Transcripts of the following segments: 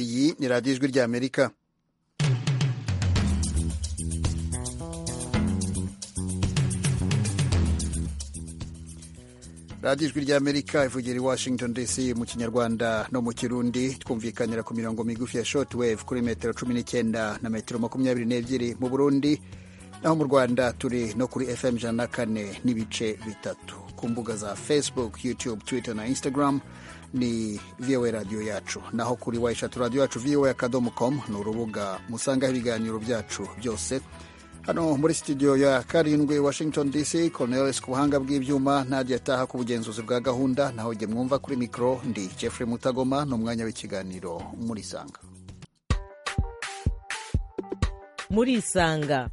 iyi ni radiyo ijwi ry'amerika radiyo ijwi ry'amerika ivugira i washington dc mu kinyarwanda no mu kirundi twumvikanira ku mirongo migufi ya shortwave kuri metero cumi n'icyenda na metero makumyabiri n'ebyiri mu burundi naho mu rwanda turi no kuri fm ijana na kane n'ibice bitatu ku mbuga za facebook youtube twitter na instagram ni voa radiyo yacu naho kuri wayishatu radiyo yacu voa akadomo komu ni urubuga musangaho ibiganiro byacu byose hano muri studio ya karindwi washington dc cornelis ku buhanga bw'ibyuma ntajya ataha ku bugenzuzi bwa gahunda naho jye mwumva kuri mikoro ndi jeffrey mutagoma ni umwanya w'ikiganiro muri sanga muri isanga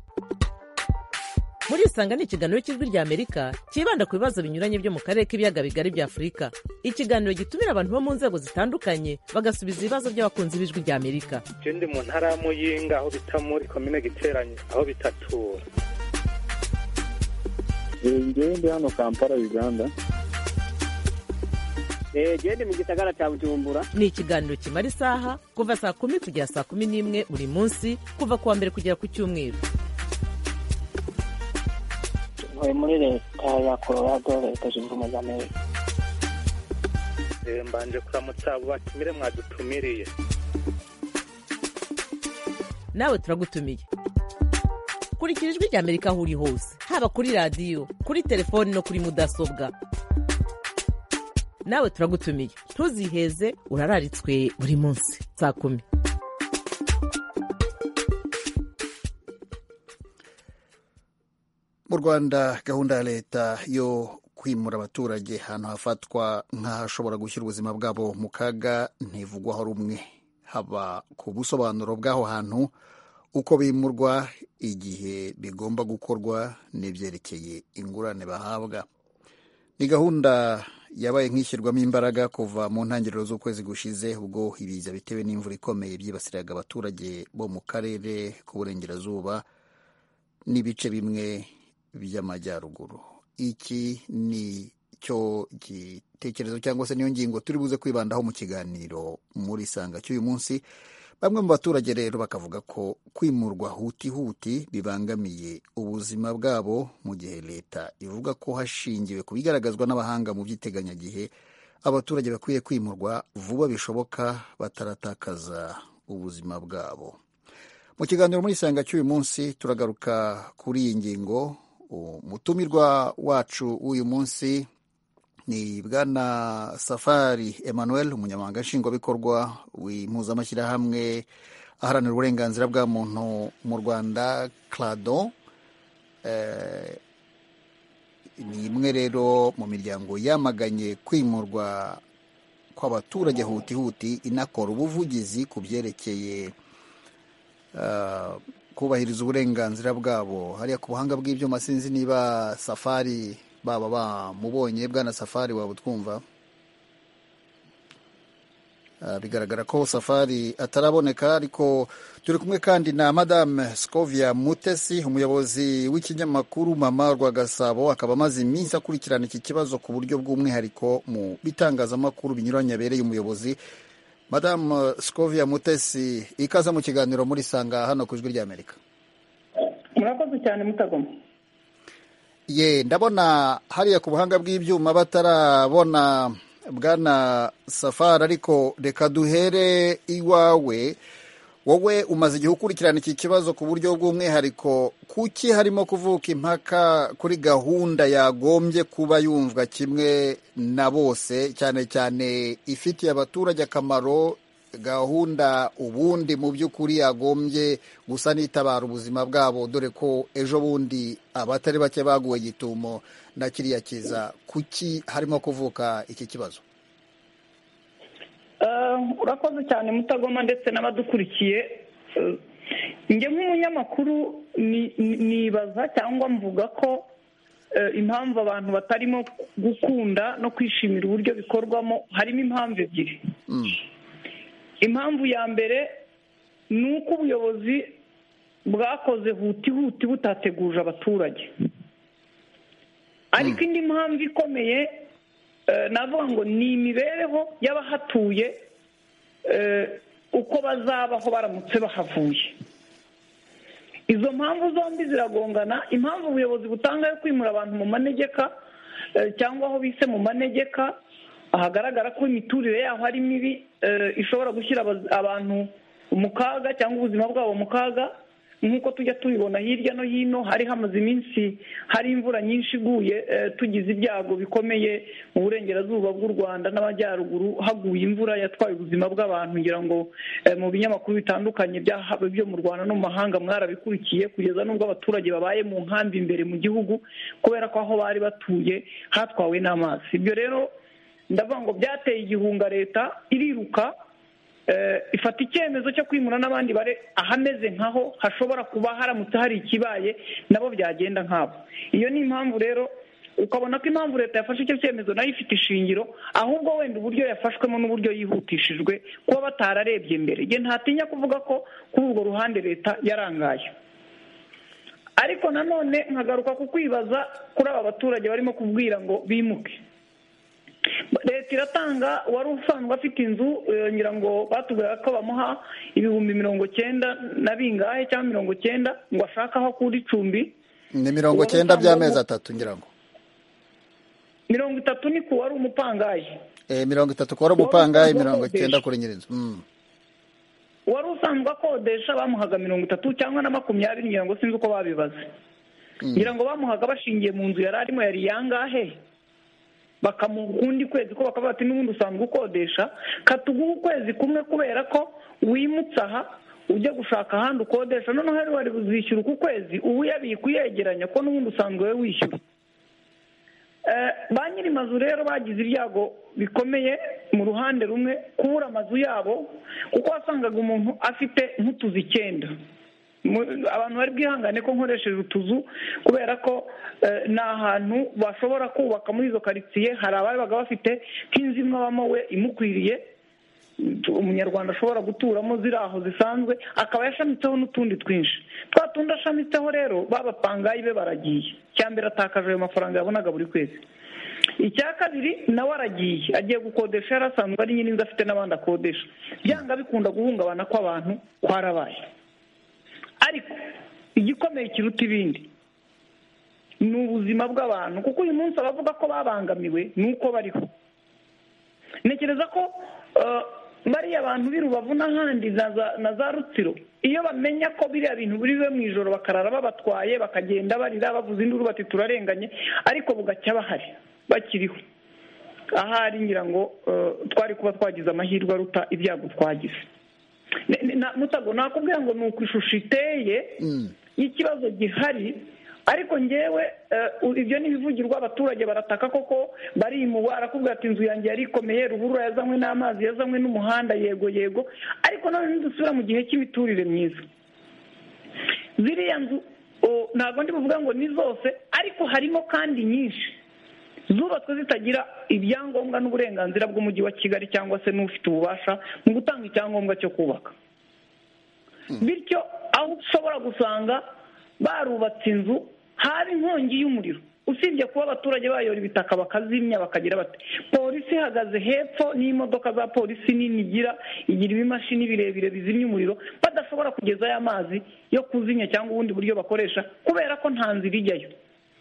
muri isanga ni ikiganiro cy'ijwi rya amerika cyibanda ku bibazo binyuranye byo mu karere k'ibiyaga bigari bya afurika ikiganiro gitumira abantu bo mu nzego zitandukanye bagasubiza ibibazo by'abakunzi b'ijwi rya amerika je ndi mu ntara ya muyinga aho bita muri komine giteranye aho bitatura ngewe ndi hano kampala uganda gende mu gisagara cya bujumbura ni ikiganiro kimara isaha kuva saa kumi kugera saa kumi n'imwe buri munsi kuva ku wa mbere kugera ku cyumweru ntuye muri leta ya colorado leta zunze ubumwe za amerika Eh, mbanje kuramutsa abo batumire mwadutumiriye nawe turagutumiye kurikira ijwi rya amerika aho uri hose haba kuri radiyo kuri telefoni no kuri mudasobwa nawe turagutumiye ntuziheze urararitswe buri munsi saa kumi mu rwanda gahunda ya leta yo kwimura abaturage ahantu hafatwa nk'ahashobora gushyira ubuzima bwabo mu kaga ntivugwaho rumwe haba ku busobanuro bw'aho hantu uko bimurwa igihe bigomba gukorwa n'ibyerekeye ingurane bahabwa ni gahunda yabaye nk'ishyirwamo imbaraga kuva mu ntangiriro z'ukwezi gushize ubwo ibiza bitewe n'imvura ikomeye byibasiraga abaturage bo mu karere k'uburengerazuba n'ibice bimwe by'amajyaruguru iki ni cyo gitekerezo cyangwa se niyo ngingo turi buze kwibandaho mu kiganiro muri sanga cy'uyu munsi bamwe mu baturage rero bakavuga ko kwimurwa huti huti bibangamiye ubuzima bwabo mu gihe leta ivuga ko hashingiwe ku bigaragazwa n'abahanga mu by'iteganyagihe abaturage bakwiye kwimurwa vuba bishoboka bataratakaza ubuzima bwabo mu kiganiro muri isanga cy'uyu munsi turagaruka kuri iyi ngingo umutumirwa wacu w'uyu munsi ni bwana safari emmanuel umunyamabanga nshingwabikorwa w'impuzamashyirahamwe aharanira uburenganzira bwa muntu mu rwanda clado Eh, ni imwe rero mu miryango yamaganye kwimurwa kw'abaturage huti huti inakora ubuvugizi ku byerekeye ah, kubahiriza uburenganzira bwabo hariya ku buhanga bw'ibyuma sinzi niba safari baba bamubonye bwana safari waba utwumva Ah, bigaragara ko safari ataraboneka ariko turi kumwe kandi na madame scovia mutesi umuyobozi w'ikinyamakuru mama rwa gasabo akaba amaze iminsi akurikirana iki kibazo ku buryo bw'umwihariko mu bitangazamakuru binyuranye abereye umuyobozi madamu scovia mutesi ikaze mu kiganiro muri sanga hano ku ijwi ry'amerika murakoze cyane mutagoma ye ndabona hariya ku buhanga bw'ibyuma batarabona bwana safari ariko reka duhere iwawe wowe umaze igihe ukurikirana iki kibazo ku buryo bw'umwihariko kuki harimo kuvuka impaka kuri gahunda yagombye kuba yumvwa kimwe na bose cyane cyane ifitiye abaturage akamaro gahunda ubundi mu by'ukuri yagombye gusa n'itabara ubuzima bwabo dore ko ejo bundi abatari bake baguwe gitumo na kiriya kiza kuki harimo kuvuka iki kibazo Eh, urakoze cyane mutagoma ndetse n'abadukurikiye Eh, njye nk'umunyamakuru ni- ni- nibaza cyangwa mvuga ko eh, impamvu abantu batarimo gukunda no kwishimira uburyo bikorwamo harimo impamvu ebyiri Mm. impamvu ya mbere ni uko ubuyobozi bwakoze huti huti butateguje abaturage ariko indi mpamvu ikomeye eh, navuga ngo ni imibereho y'abahatuye eh, uko bazabaho baramutse bahavuye izo mpamvu zombi ziragongana impamvu ubuyobozi butanga yo kwimura abantu mu manegeka eh, cyangwa aho bise mu manegeka ahagaragara ko imiturire yaho ari mibi eh, ishobora gushyira abaz- abantu mu kaga cyangwa ubuzima bwabo mu kaga nk'uko tujya tubibona hirya no hino hari hamaze iminsi hari imvura nyinshi iguye eh, tugize ibyago bikomeye mu burengerazuba bw'u rwanda n'amajyaruguru haguye imvura yatwaye ubuzima bw'abantu ngira ngo eh, mu binyamakuru bitandukanye byahaba byo mu rwanda no mu mahanga mwarabikurikiye kugeza n'ubwo abaturage babaye mu nkambi imbere mu gihugu kubera ko aho bari batuye hatwawe n'amazi ibyo rero ndavuga ngo byateye igihunga leta iriruka eh, ifata icyemezo cyo kwimura n'abandi bare ahameze nkaho hashobora kuba haramutse hari ikibaye nabo byagenda nkabo iyo ni impamvu rero ukabona ko impamvu leta yafashe icyo cyemezo nayo ifite ishingiro ahubwo wenda uburyo yafashwemo n'uburyo yihutishijwe kuba batararebye mbere nge ntatinya kuvuga ko kuri urwo ruhande leta yarangaye ariko nanone nkagaruka ku kwibaza kuri aba baturage barimo kubwira ngo bimuke leta iratanga wari usanzwe afite inzu eh, ngira ngo batubwira ko bamuha ibihumbi mirongo cyenda na bingahe cyangwa mirongo cyenda ngo ashake aho akura icumbi ni mirongo cyenda by'amezi atatu ngira ngo mirongo itatu ni ku wari umupangaye Eh, mirongo itatu kuba ari umupangayi mirongo cyenda kuri nyirinzu Mm. wari usanzwe akodesha bamuhaga mirongo itatu cyangwa na makumyabiri ngira ngo sinzi uko babibaze ngira ngo bamuhaga bashingiye mu nzu yari arimo yari yangahe bakamuha ukundi kwezi ko bakavuga ati n'ubundi usanzwe ukodesha katuguhe ukwezi kumwe kubera ko wimutse aha ujya gushaka ahandi ukodesha noneho wari wari buzishyura uku kwezi ubu yabika uyegeranya ko n'ubundi usanzwe we wishyura Eh, ba nyiri mazu rero bagize ibyago bikomeye mu ruhande rumwe kubura amazu yabo kuko wasangaga umuntu afite nk'utuzu icyenda Mu- abantu bari bwihangane ko nkoresheje utuzu kubera ko eh, ni ahantu bashobora kubaka muri izo karitsiye hari ababaga bafite nk'inzu imwe abamo we imukwiriye umunyarwanda ashobora guturamo ziri aho zisanzwe akaba yashamitseho n'utundi twinshi twa tundi ashamitseho rero babapangayi be baragiye icya mbere atakaje ayo mafaranga yabonaga buri kwezi icya kabiri nawe aragiye agiye gukodesha yari asanzwe ari nyir'inzu afite n'abandi akodesha byanga bikunda guhungabana kw'abantu kwarabaye ariko igikomeye kiruta ibindi ni ubuzima bw'abantu kuko uyu munsi abavuga ko babangamiwe ni uko bariho ntekereza ko eh, bariya abantu b'i rubavu n'ahandi na za- na za rutsiro iyo bamenya ko biriya bintu biriwe mu ijoro bakarara babatwaye bakagenda barira bavuza induru bati turarenganye ariko bugacya bahari bakiriho ahari ngira ngo eh, twari kuba twagize amahirwe aruta ibyago twagize Ne- ne- na- mutago nakubwira ngo ni uko ishusho iteye y'ikibazo gihari ariko ngewe eh, u- ibyo ni ibivugirwa abaturage barataka koko barimugwa arakubwira ati inzu yanjye yari ikomeye ruhurura yazanywe n'amazi yazanywe n'umuhanda yego yego ariko none ntidusubira mu gihe cy'imiturire myiza ziriya nzu o, ntabwo ndi buvuga ngo ni zose ariko harimo kandi nyinshi zubatswe zitagira ibyangombwa n'uburenganzira bw'umujyi wa kigali cyangwa se n'ufite ububasha mu gutanga icyangombwa cyo kubaka bityo aho ushobora gusanga barubatse inzu haba inkongi y'umuriro usibye kuba abaturage bayora ibitaka bakazimya bakagira bati polisi ihagaze hepfo n'imodoka za polisi nini igira igira ibimashini birebire bizimya umuriro badashobora kugezayo amazi yo kuzimya cyangwa ubundi buryo bakoresha kubera ko nta nzira ijyayo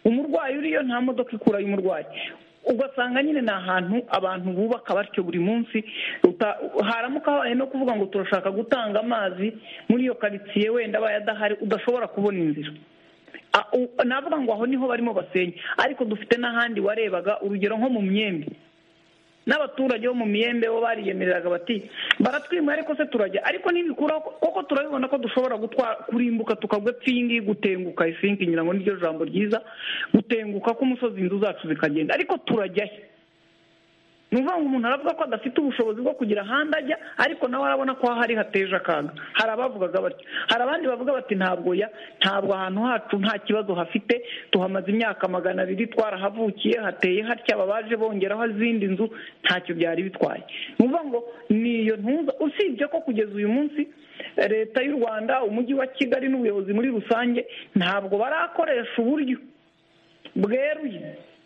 umurwayi uriyo nta modoka ikurayo umurwayi ugasanga nyine ni ahantu abantu bubaka batyo buri munsi uta- haramuka habaye no kuvuga ngo turashaka gutanga amazi muri iyo karitsiye wenda abaye adahari udashobora kubona inzira Ah, u- navuga ngo aho niho barimo basenya ariko dufite n'ahandi warebaga urugero nko mu myembe n'abaturage bo mu miyembe bo bariyemereraga bati baratwimura ariko se turajya ariko nibikuraho koko turabibona ko dushobora gutwara kurimbuka tukagwa ipfingi gutenguka ifingi ngira ngo niryo jambo ryiza gutenguka k'umusozi inzu zacu zikagenda ariko turajyayo ni ukuvuga ngo umuntu aravuga ko adafite ubushobozi bwo kugira ahandi ajya ariko nawe arabona ko hari hateje akaga hari abavugaga batyo hari abandi bavuga bati ntabwo ya ntabwo ahantu hacu nta kibazo hafite tuhamaze imyaka magana abiri twarahavukiye hateye hatya ababaje bongeraho izindi nzu ntacyo byari bitwaye ni ukuvuga ngo ni iyo ntuza usibye ko kugeza uyu munsi leta y'u rwanda umujyi wa kigali n'ubuyobozi muri rusange ntabwo barakoresha uburyo bweruye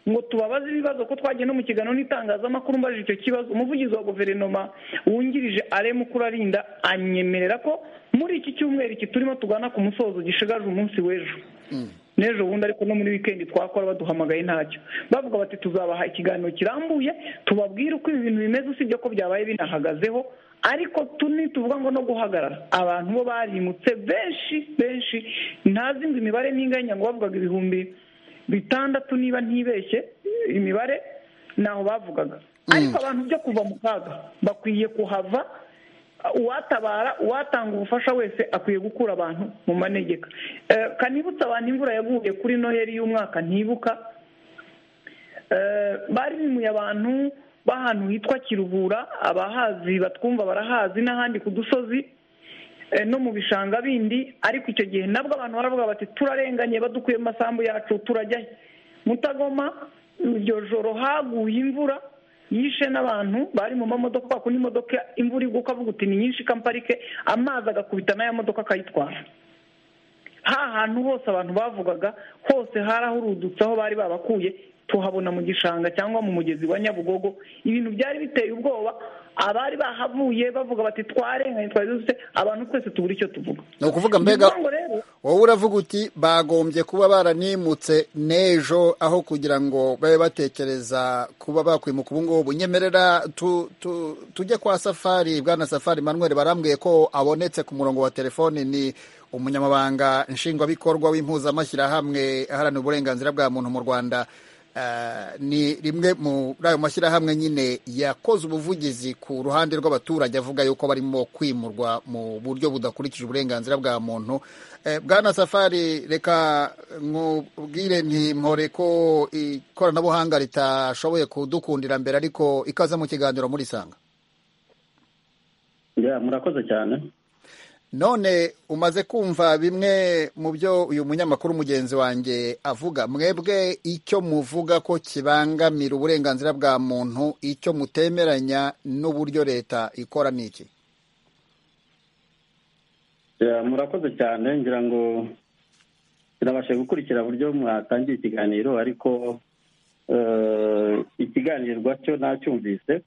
ngo tubabaze ibibazo ko twagiye no mu kiganiro n'itangazamakuru mbajije icyo kibazo umuvugizi wa guverinoma wungirije are mukurarinda anyemerera ko muri iki cyumweru iki turimo tugana ku musozo gishigaje umunsi w'ejo n'ejo bundi ariko no muri wikendi twakora baduhamagaye ntacyo bavuga bati tuzabaha ikiganiro kirambuye tubabwire uko ibi bintu bimeze usibye ko byabaye binahagazeho ariko tuvuga ngo no guhagarara abantu bo barimutse benshi benshi ntazi ngo imibare n'inganya ngo bavugaga ibihumbi bitandatu niba ntibeshye imibare ntaho bavugaga ariko abantu byo kuva mu kaga bakwiye kuhava uwatabara uwatanga ubufasha wese akwiye gukura abantu mu manegeka kanibutsa abantu imvura yaguye kuri noheli y'umwaka ntibuka barimuye abantu b'ahantu hitwa kiruhura abahazi batwumva barahazi n'ahandi ku dusozi no mu bishanga bindi ariko icyo gihe nabwo abantu baravuga bati turarenganye badukuye mu masambu yacu turajyayo mutagoma iryo joro haguye imvura yishe n'abantu bari mu mamodoka kubera ko n'imodoka imvura igwa ukavuga uti ni nyinshi ikamparike amazi agakubita n'aya modoka akayitwara ha hantu hose abantu bavugaga hose harahurudutse aho bari babakuye tuhabona mu gishanga cyangwa mu mugezi wa nyabugogo ibintu byari biteye ubwoba abari bahavuye bavuga bati twarenganye twari dufite abantu twese tubura icyo tuvuga ni ukuvuga mbega wowe uravuga uti bagombye kuba baranimutse n'ejo aho kugira ngo babe batekereza kuba bakwimuka ubu ngubu nyemerera tujye kwa safari bwana safari manweri barambwiye ko abonetse ku murongo wa telefoni ni umunyamabanga nshingwabikorwa w'impuzamashyirahamwe aharanira uburenganzira bwa muntu mu rwanda ni rimwe muri ayo mashyirahamwe nyine yakoze ubuvugizi ku ruhande rw'abaturage avuga yuko barimo kwimurwa mu buryo budakurikije uburenganzira bwa muntu bwana safari reka nkubwire ntimpore ko ikoranabuhanga ritashoboye kudukundira mbere ariko ikaze mu kiganiro muri sanga murakoze cyane none umaze kumva bimwe mu byo uyu munyamakuru mugenzi wanjye avuga mwebwe icyo muvuga ko kibangamira uburenganzira bwa muntu icyo mutemeranya n'uburyo leta ikora ni iki murakoze cyane ngira ngo turabashe gukurikira uburyo mwatangiye ikiganiro ariko ikiganirwa cyo nacyumvise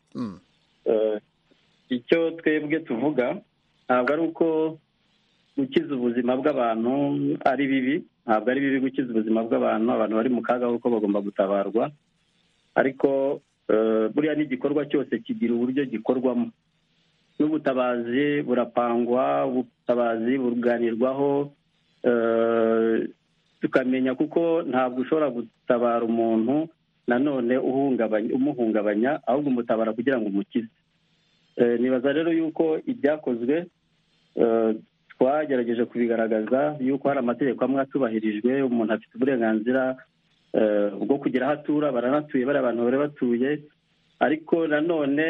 icyo twebwe tuvuga ntabwo ari uko gukiza ubuzima bw'abantu ari bibi ntabwo ari bibi gukiza ubuzima bw'abantu abantu bari mu kaga kuko bagomba gutabarwa ariko buriya n'igikorwa cyose kigira uburyo gikorwamo n'ubutabazi burapangwa ubutabazi buganirwaho tukamenya kuko ntabwo ushobora gutabara umuntu nanone umuhungabanya ahubwo umutabara kugira ngo umukize nibaza rero yuko ibyakozwe twagerageje kubigaragaza yuko hari amategeko amwe atubahirijwe umuntu afite uburenganzira bwo kugira aho atura baranatuye bari abantu bari batuye ariko nanone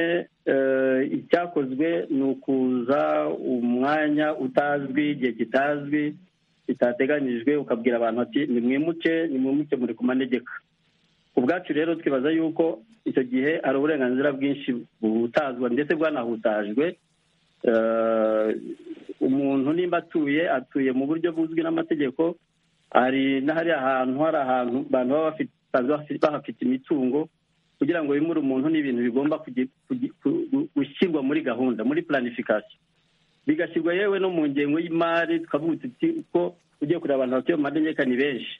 icyakozwe ni ukuza umwanya utazwi igihe kitazwi kitateganyijwe ukabwira abantu ati ni mwimuke ni mwimuke muri ku manegeka ubwacu rero twibaza yuko icyo gihe hari uburenganzira bwinshi butazwa ndetse bwanahutajwe umuntu nimba atuye atuye mu buryo buzwi n'amategeko hari n'ahari ahantu hari ahantu abantu baba bahafite imitungo kugira ngo bimure umuntu ni ibintu bigomba gushyirwa muri gahunda muri planifikasiyo bigashyirwa yewe no mu ngengo y'imari tukavuga uti ko ugiye kureba abantu batuye mu manegeka ni benshi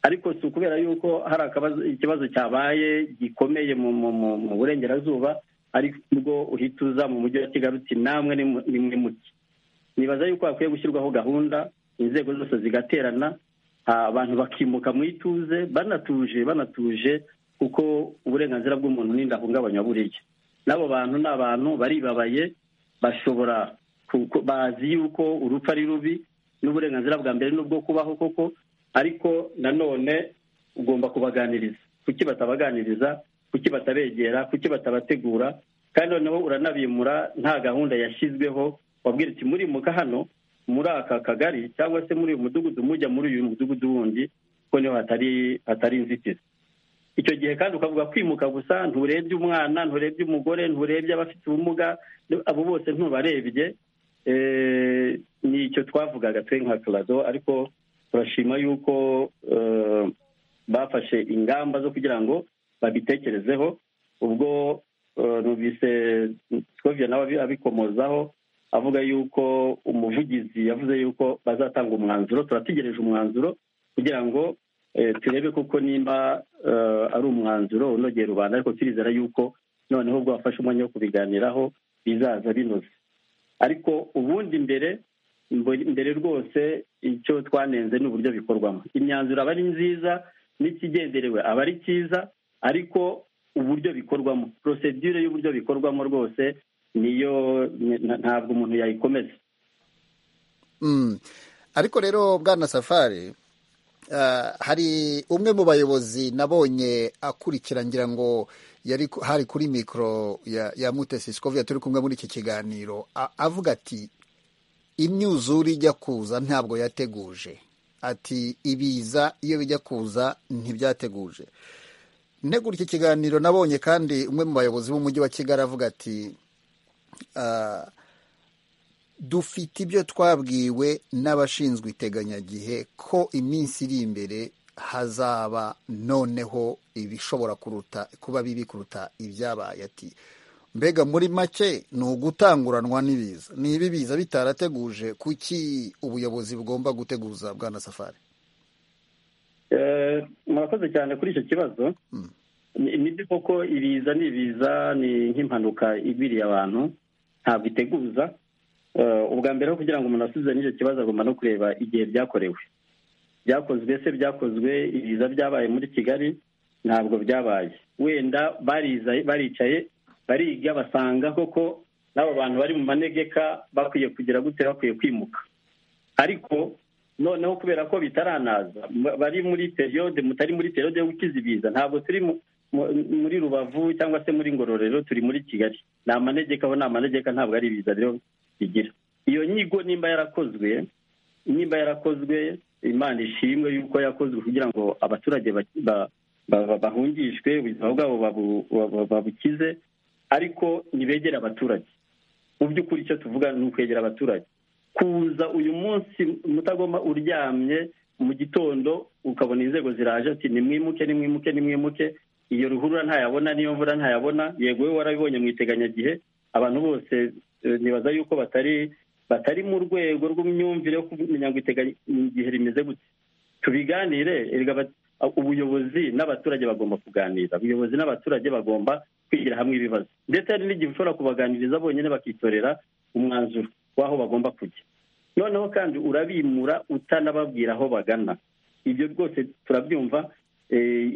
ariko si ukubera yuko hari ikibazo cyabaye gikomeye mu burengerazuba aribwo uhita uza mu mujyi wa kigali uti namwe nimwe muke nibaza yuko hakwiye gushyirwaho gahunda inzego zose zigaterana abantu bakimuka mu ituze banatuje banatuje kuko uburenganzira bw'umuntu n'indahungabanya buriya n'abo bantu ni abantu baribabaye bashobora bazi yuko urupfu ari rubi n'uburenganzira bwa mbere n'ubwo kubaho koko ariko nanone ugomba kubaganiriza kuki batabaganiriza kuki batabegera kuki batabategura kandi noneho uranabimura nta gahunda yashyizweho wabwira uti murimuka hano muri aka kagari cyangwa se muri uyu mudugudu mujya muri uyu mudugudu wundi kuko niho hatari hatari inzitizi icyo gihe kandi ukavuga kwimuka gusa nturebye umwana nturebye umugore nturebye abafite ubumuga abo bose ntubarebye ni icyo twavugaga twe nka turazo ariko turashima yuko bafashe ingamba zo kugira ngo babitekerezeho ubwo numvise scoviya nawe abikomozaho avuga yuko umuvugizi yavuze yuko bazatanga umwanzuro turategereje umwanzuro kugira ngo turebe kuko nimba ari umwanzuro unogeye rubanda ariko turizera yuko noneho ubwo bafashe umwanya wo kubiganiraho bizaza binoze ariko ubundi mbere mbere rwose icyo twanenze ni uburyo bikorwamo imyanzuro aba ari nziza n'ikigenderewe aba ari cyiza ariko uburyo bikorwamo porosedire y'uburyo bikorwamo rwose niyo ntabwo umuntu yayikomeza ariko rero bwana safari hari umwe mu bayobozi nabonye akurikira ngira ngo yari hari kuri mikoro ya mutesi sikoviya turi kumwe muri iki kiganiro avuga ati imyuzure ijya kuza ntabwo yateguje ati ibiza iyo bijya kuza ntibyateguje ntegura iki kiganiro nabonye kandi umwe mu bayobozi b'umujyi wa kigali avuga ati dufite ibyo twabwiwe n'abashinzwe iteganyagihe ko iminsi iri imbere hazaba noneho ibishobora kuruta kuba bibi kuruta ibyabaye ati mbega muri make ni ugutanguranwa n'ibiza niba ibiza bitarateguje kuki ubuyobozi bugomba guteguza bwana safari murakoze cyane kuri icyo kibazo ni byo koko ibiza ni ibiza ni nk'impanuka igwiriye abantu ntabwo iteguza ubwa mbere kugira ngo umuntu asubize n'icyo kibazo agomba no kureba igihe byakorewe byakozwe se byakozwe ibiza byabaye muri kigali ntabwo byabaye wenda baricaye bariga basanga koko n'aba bantu bari mu manegeka bakwiye kugira gute bakwiye kwimuka ariko noneho kubera ko bitaranaza bari muri periyode mutari muri periyode yo gukiza ibiza ntabwo turi muri rubavu cyangwa se muri ngororero turi muri kigali ni amanegeka aho ni amanegeka ntabwo ari ibiza rero bigira iyo nyigo nimba yarakozwe nimba yarakozwe imana ishimwe yuko yakozwe kugira ngo abaturage bahungishwe ubuzima bwabo babukize ariko ntibegere abaturage mu by'ukuri icyo tuvuga ni ukwegera abaturage kuza uyu munsi mutagoma uryamye mu gitondo ukabona inzego ziraje ati nimwimuke nimwimuke nimwimuke iyo ruhurura ntayabona n'iyo mvura ntayabona yego we warabibonye mu iteganyagihe abantu bose nibaza yuko batari batari mu rwego rw'imyumvire yo kumenya ngo igihe rimeze gute tubiganire ubuyobozi n'abaturage bagomba kuganira ubuyobozi n'abaturage bagomba kwigira hamwe ibibazo ndetse hari n'igihe ushobora kubaganiriza bonyine bakitorera umwanzuro w'aho bagomba kujya noneho kandi urabimura utanababwira aho bagana ibyo rwose turabyumva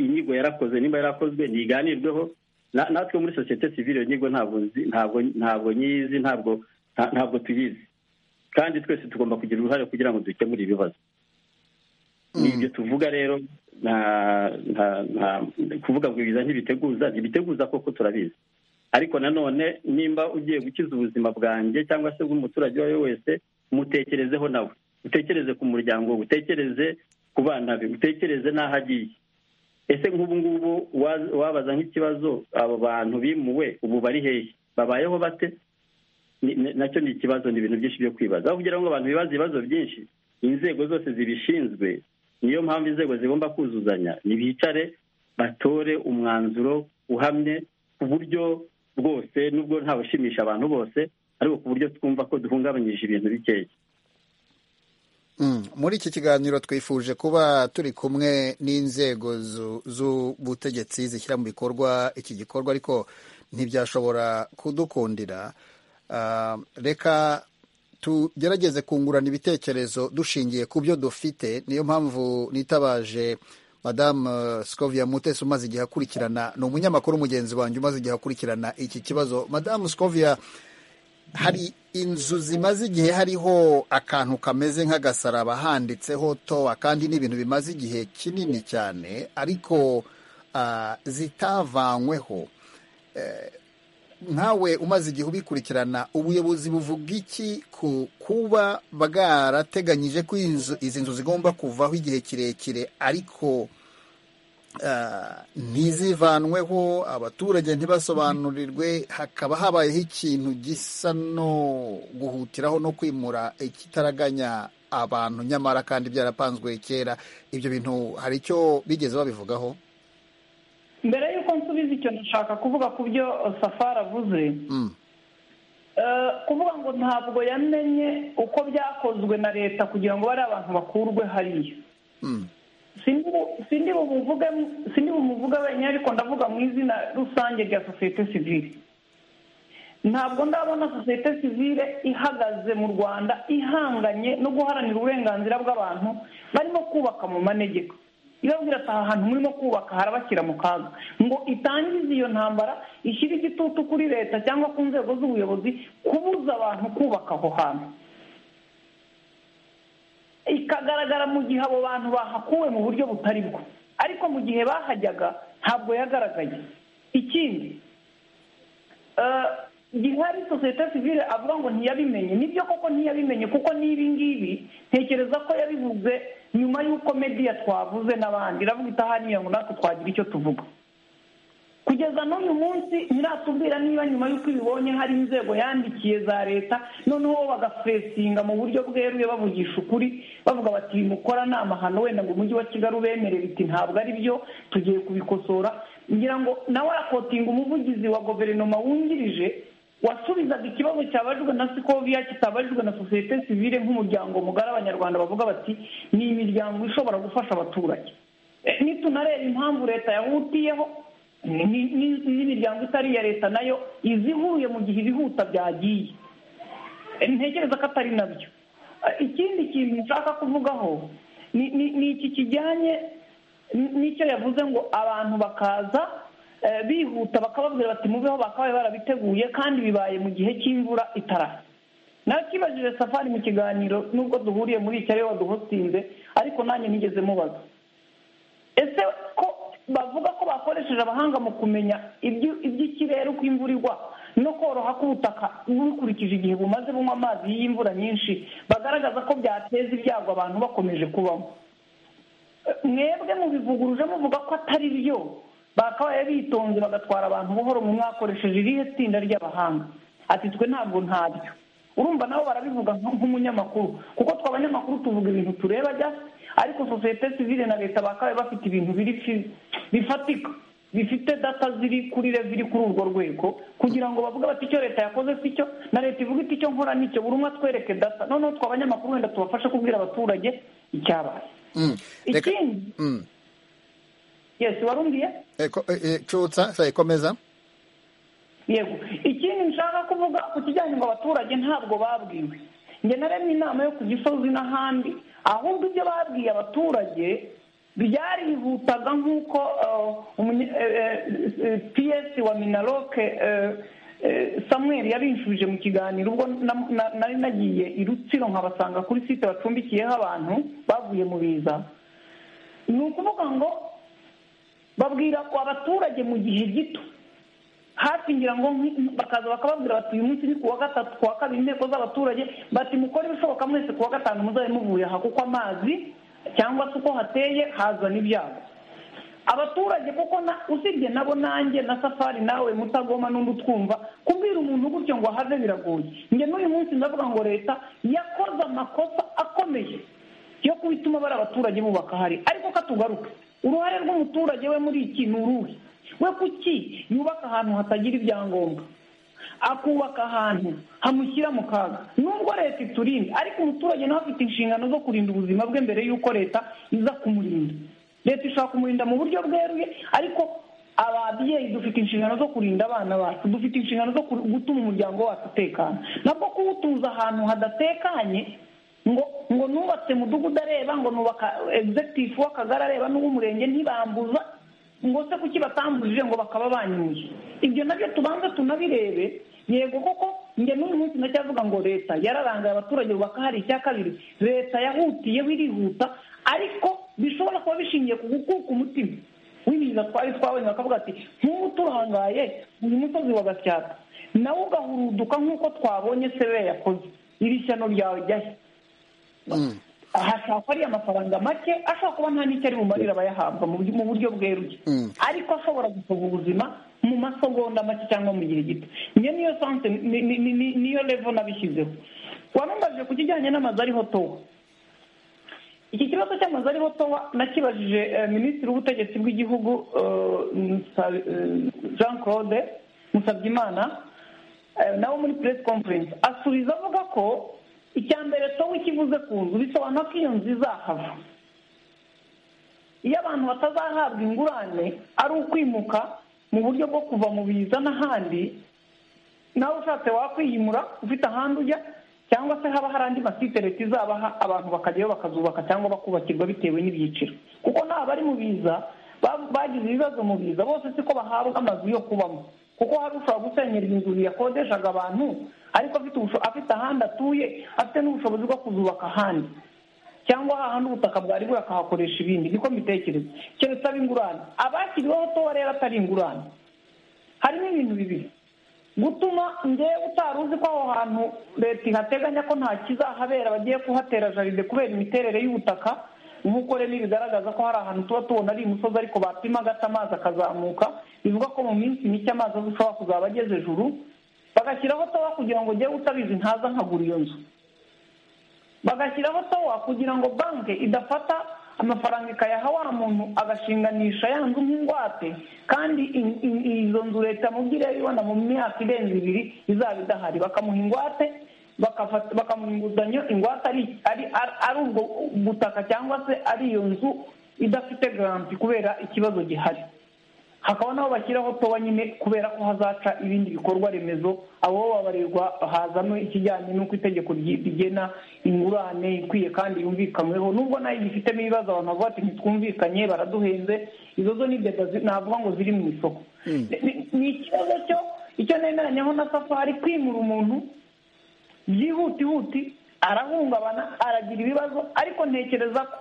inyigo yarakoze nimba yarakozwe ntiganirweho natwe muri sosiyete sivire iyo nyigo ntabwo nyizi ntabwo tuyizi kandi twese tugomba kugira uruhare kugira ngo dukemure ibibazo ni ibyo tuvuga rero kuvuga ngo ibiza ntibiteguza ntibiteguza koko turabizi ariko nanone nimba ugiye gukiza ubuzima bwanjye cyangwa se bw'umuturage uwo ari we wese mutekerezeho nawe utekereze ku muryango utekereze ku bana be utekereze n'aho agiye ese nk'ubu ngubu wabaza nk'ikibazo abo bantu bimuwe ubu bari hehe babayeho bate nacyo ni ikibazo ni ibintu byinshi byo kwibaza aho kugira ngo abantu bibaze ibibazo byinshi inzego zose zibishinzwe niyo mpamvu inzego zigomba kuzuzanya ntibicare batore umwanzuro uhamye ku buryo bwose nubwo nta bushimisha abantu bose ariko ku buryo twumva ko duhungabanyije ibintu bikeya muri iki kiganiro twifuje kuba turi kumwe n'inzego z'ubutegetsi zishyira mu bikorwa iki gikorwa ariko ntibyashobora kudukundira reka tugerageze kungurana ibitekerezo dushingiye ku byo dufite niyo mpamvu nitabaje madamu sikoviya mutesi umaze igihe akurikirana ni umunyamakuru mugenzi wanjye umaze igihe akurikirana iki kibazo madamu sikoviya hari inzu zimaze igihe hariho akantu kameze nk'agasaraba handitseho towa kandi ni ibintu bimaze igihe kinini cyane ariko zitavanyweho nkawe umaze igihe ubikurikirana ubuyobozi buvuga iki ku kuba bwarateganyije ko izi nzu zigomba kuvaho igihe kirekire ariko ntizivanweho abaturage ntibasobanurirwe hakaba habayeho ikintu gisa no guhutiraho no kwimura ikitaraganya abantu nyamara kandi byarapanzwe kera ibyo bintu hari icyo bigeze babivugaho mbere y'uko nsubiza icyo nshaka kuvuga ku byo safari avuze Mm, Eh, kuvuga ngo ntabwo yamenye uko byakozwe na leta kugira ngo bariya abantu bakurwe hariya mm, sindi bu- sindi bumuvuge sindi bumuvuge wenyine ariko ndavuga mu izina rusange rya sosiyete sivile ntabwo ndabona sosiyete sivile ihagaze mu rwanda ihanganye no guharanira uburenganzira bw'abantu barimo kubaka mu manegeka ibabwira ati aha hantu murimo kubaka harabashyira mu kaga ngo itangize iyo ntambara ishyire igitutu kuri leta cyangwa ku nzego z'ubuyobozi kubuza abantu kubaka aho hantu ikagaragara mu gihe abo bantu bahakuwe mu buryo butari bwo ariko mu gihe bahajyaga ntabwo yagaragaye ikindi eh, gihari sosiyete sivile avuga ngo ntiyabimenye nibyo koko ntiyabimenye kuko n'ibi ngibi ntekereza ko yabivuze nyuma y'uko mediya twavuze n'abandi iravuga itahaniye ngo natwe twagira icyo tuvuga kugeza n'uyu munsi ntiratubwira niba nyuma y'uko ibibonye hari inzego yandikiye za leta noneho bagafuresinga mu buryo bweruye bavugisha ukuri bavuga bati "Ibi mukora ni amahano wenda ngo umujyi wa kigali ubemere biti ntabwo ari byo tugiye kubikosora ngira ngo nawe arakotinga umuvugizi wa guverinoma wungirije wasubizaga ikibazo cyabajwe na sikoviya kitabajwe na sosiyete sivile nk'umuryango mugari abanyarwanda bavuga bati ni imiryango ishobora gufasha abaturage Eh, nitunareba impamvu leta yahutiyeho ni- ni- ni- n'imiryango itari iya leta nayo izihuye mu gihe ibihuta byagiye Eh, ntekereza ko atari nabyo Eh, ikindi kintu nshaka kuvugaho ni ni- ni iki kijyanye n- n'icyo yavuze ngo abantu bakaza eh, bihuta bakababwira bati mubeho bakabaye barabiteguye kandi bibaye mu gihe cy'imvura itarasa nakibajije safari mu kiganiro nubwo duhuriye muri iki ariwe waduhotinze ariko nanjye nigeze mubaza ese ko bavuga ko bakoresheje abahanga mu kumenya ibyo- iby'ikirere uko imvura igwa no koroha k'ubutaka bukurikije igihe bumaze bunywa amazi y'imvura nyinshi bagaragaza ko byateza ibyago abantu bakomeje kubamo Eh, mwebwe mubivuguruje muvuga ko atari byo bakabaye bitonze bagatwara abantu buhoro mu mwakoresheje irihe tsinda ry'abahanga ati twe ntabwo ntabyo urumva nabo barabivuga nk- nk'umunyamakuru kuko twe abanyamakuru tuvuga ibintu tureba just ariko sosiyete sivile na leta bakabaye bafite ibintu biri fi- bifatika bifite data ziri kuri rev iri kuri urwo rwego kugira ngo bavuge bati icyo leta yakoze si cyo na leta ivuga iti icyo nkora nicyo buri umwe atwereke data noneho twe abanyamakuru wenda tubafashe kubwira abaturage icyabaye mm. Reka- ikindi mm. yesi warumviye Eh, ko- eh, eh, cutsa sayi komeza yego ikindi nshaka kuvuga ku kijyanye ngo abaturage ntabwo babwiwe njye naremye inama yo ku gisozi n'ahandi ahubwo ibyo babwiye abaturage byarihutaga nk'uko eh, umunye- eh, eh, eh, ps wa minaroke eh, eh, samuel yabinshubije mu kiganiro ubwo na- na- nari nagiye i rutsiro nkabasanga kuri site bacumbikiyeho abantu bavuye mu biza ni ukuvuga ngo babwira ko abaturage mu gihe gito hafi ngira ngo nki- bakaza bakababwira bati uyu munsi ni kuwa gatatu kuwa kabiri inteko z'abaturage bati mukore ibishoboka mwese kuwa gatanu muzabe muvuye aha kuko amazi cyangwa se uko hateye hazana ibyago abaturage kuko na usibye nabo nanjye na safari nawe mutagoma n'undi utwumva kubwira umuntu gutyo ngo ahave biragoye njye n'uyu munsi ndavuga ngo leta yakoze amakosa akomeye yo kubituma bari abaturage bubaka hari ariko katugaruke uruhare rw'umuturage we muri iki ni uruhe we kuki yubaka ahantu hatagira ibyangombwa akubaka ahantu hamushyira mu kaga nubwo leta iturinda ariko umuturage nawe afite inshingano zo kurinda ubuzima bwe mbere y'uko leta iza kumurinda leta ishobora kumurinda mu buryo bweruye ariko ababyeyi dufite inshingano zo kurinda abana bacu dufite inshingano zo kur- gutuma umuryango wacu utekana nabwo kuwutuza ahantu hadatekanye ngo ngo nubatse mudugudu areba ngo nubaka egizegitifu w'akagari areba n'uw'umurenge ntibambuza ngo se kuki batambujije ngo bakaba banyuye ibyo nabyo tubanza tunabirebe yego koko njye n'uyu munsi ndacyavuga ngo leta yararangaye abaturage bubaka hari icya kabiri leta yahutiyeho irihuta ariko bishobora kuba bishingiye ku gukuka umutima w'ibiza twari twabonye bakavuga ati nk'ubu turangaye uyu musozi wa gasyata nawe ugahuruduka nk'uko twabonye sebe yakoze iri shyano ryawe jyahe Mm. ahashakwa ari amafaranga make ashobora kuba nta n'icyo ari bumarire abayahabwa mu buryo- mu buryo bweruye Mm. ariko ashobora gusaba ubuzima mu masegonda make cyangwa mu gihe gito niyo niyo sanse ni- ni- ni- ni- niyo levo nabishyizeho warumbaje ku kijyanye n'amazu ariho towa iki kibazo cy'amazu ari botowa nakibajije eh, minisitiri w'ubutegetsi bw'igihugu eh, Musa- eh, jean claude musabyimana eh, nawe muri press conference asubiza avuga ko icya mbere towe kivuze ku nzu bisobanura ko iyo nzu izahava iyo abantu batazahabwa ingurane ari ukwimuka mu buryo bwo kuva mu biza n'ahandi nawe ushatse wakwiyimura ufite ahandi ujya cyangwa se haba hari andi masite leta izabaha abantu bakajyayo bakazubaka cyangwa bakubakirwa bitewe n'ibyiciro kuko nta bari mu biza ba- bagize ibibazo mu biza bose siko bahabwa amazu yo kubamo kuko hari ushobora gusenyera inzu yakodeshaga abantu ariko afite ubusho- afite ahandi atuye afite n'ubushobozi bwo kuzubaka ahandi cyangwa hahandi ubutaka bwari bwe akahakoresha ibindi niko mbitekereza keretse aba ingurane abashyiriweho towa rero atari ingurane harimo ibintu bibiri gutuma ngewe utari uzi ko aho hantu leta ihateganya ko nta kizahabera bagiye kuhatera jaride kubera imiterere y'ubutaka nk'uko rero bigaragaza ko hari ahantu tuba tubona ari imusozi ariko bapima gato amazi akazamuka bivuga ko mu minsi mike amazi ashobora kuzaba ageze juru bagashyiraho towa kugira ngo ujye utabizi ntaza nkagura iyo nzu bagashyiraho towa kugira ngo banki idafata amafaranga ikayaha wa muntu agashinganisha ya nzu nk'ingwate kandi in- in- izo nzu leta mubwire ibona mu myaka irenze ibiri izaba idahari bakamuha ingwate bakafata- bakamuha inguzanyo ingwate ari ari ari- ari ubwo butaka cyangwa se ari iyo nzu idafite garanti kubera ikibazo gihari hakaba n'aho bashyiraho towa nyine kubera ko hazaca ibindi bikorwa remezo abo babarirwa hazamo ikijyanye n'uko itegeko ryi- rigena ingurane ikwiye kandi yumvikanweho nubwo nayo igifitemo ibibazo abantu bavuga ati ntitwumvikanye baraduhenze izo zo ni deba zi- navuga ngo ziri mu isoko Ni- ni- ni ikibazo cyo icyo nemeranyaho na safari kwimura umuntu byihutihuti arahungabana aragira ibibazo ariko ntekereza ko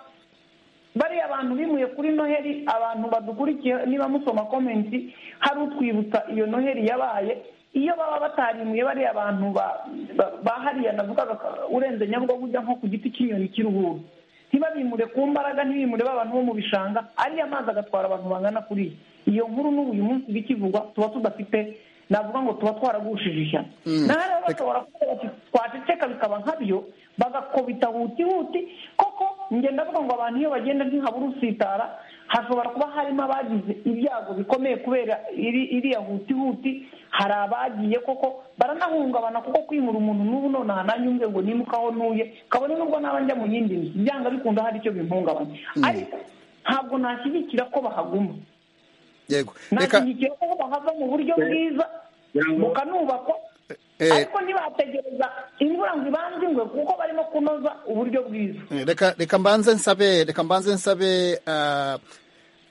bariya abantu bimuye kuri noheli abantu badukurikiye niba musoma komenti hari utwibutsa iyo noheli yabaye iyo baba batarimuye bariya bantu ba- ba- ba hariya navugaga ko urenze nyabugogo ujya nko ku giti cy'inyoni cy'uruhuru ntibabimure ku mbaraga ntibimure ba bantu bo mu bishanga ariya mazi agatwara abantu bangana kuriya iyo nkuru n'ubu uyu munsi bikivugwa tuba tudafite navuga ngo tuba twaragushije ishyano na hariya bashobora kuvuga bati twaceceka bikaba nkabyo bagakubita hutihuti koko ngenda ndavuga ngo abantu iyo bagenda ntihabura usitara hashobora kuba harimo abagize ibyago bikomeye kubera iri- iriya hutihuti hari abagiye koko baranahungabana kuko kwimura umuntu n'ubu nonaha nanyumve ngo nimuka aho ntuye kabone nubwo naba njya mu yindi nzu byanga bikunda hari icyo bimpungabanya ariko ntabwo nashyigikira ko bahaguma yego reka nashyigikira ko bahava mu buryo bwiza bukanubakwa eh, ariko ntibategereza imvura ngo ibanze ingwe kuko barimo kunoza uburyo bwiza reka reka mbanze nsabe reka mbanze nsabe ah,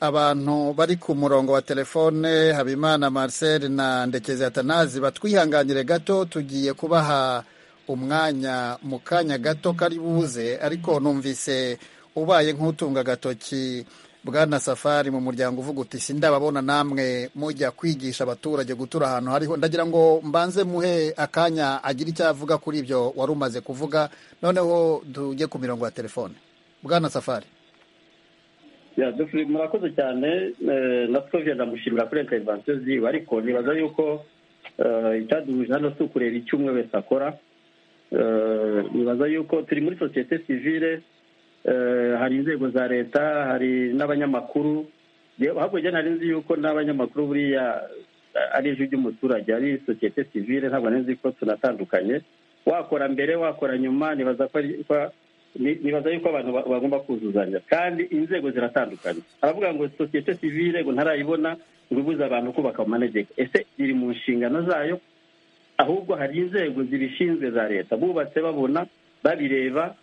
abantu bari ku murongo wa telefone habimana marcel na ndekezi atanazi batwihanganyire gato tugiye kubaha umwanya mu kanya gato kari buze ariko numvise ubaye nk'utunga agatoki bwana safari mu muryango uvuga uti sindababona namwe mujya kwigisha abaturage gutura ahantu hariho ndagira ngo mbanze muhe akanya agire icyo avuga kuri ibyo wari umaze kuvuga noneho tujye ku mirongo ya telefone bwana safari Ya, Dufri, murakoze cyane eh, natwe vya ndamushimira kuri intervention ziwe ariko nibaza yuko eh, icyaduhuje hano si ukureba icyo umwe wese akora Eh, nibaza yuko turi muri sosiyete sivile eh, hari inzego za leta hari n'abanyamakuru Yewe, hakurya nari nzi yuko n'abanyamakuru buriya eh, ari ijwi ry'umuturage ari sosiyete sivile ntabwo nari nzi ko tunatandukanye wakora mbere wakora nyuma nibaza ko ari- ko- ni- nibaza yuko abantu ba- bagomba kuzuzanya kandi inzego ziratandukanye aravuga ngo sosiyete sivile ngo ntarayibona ngo ibuze abantu kubaka amanegeka ese iri mu nshingano zayo ahubwo hari inzego zibishinzwe za leta bubatse babona babireba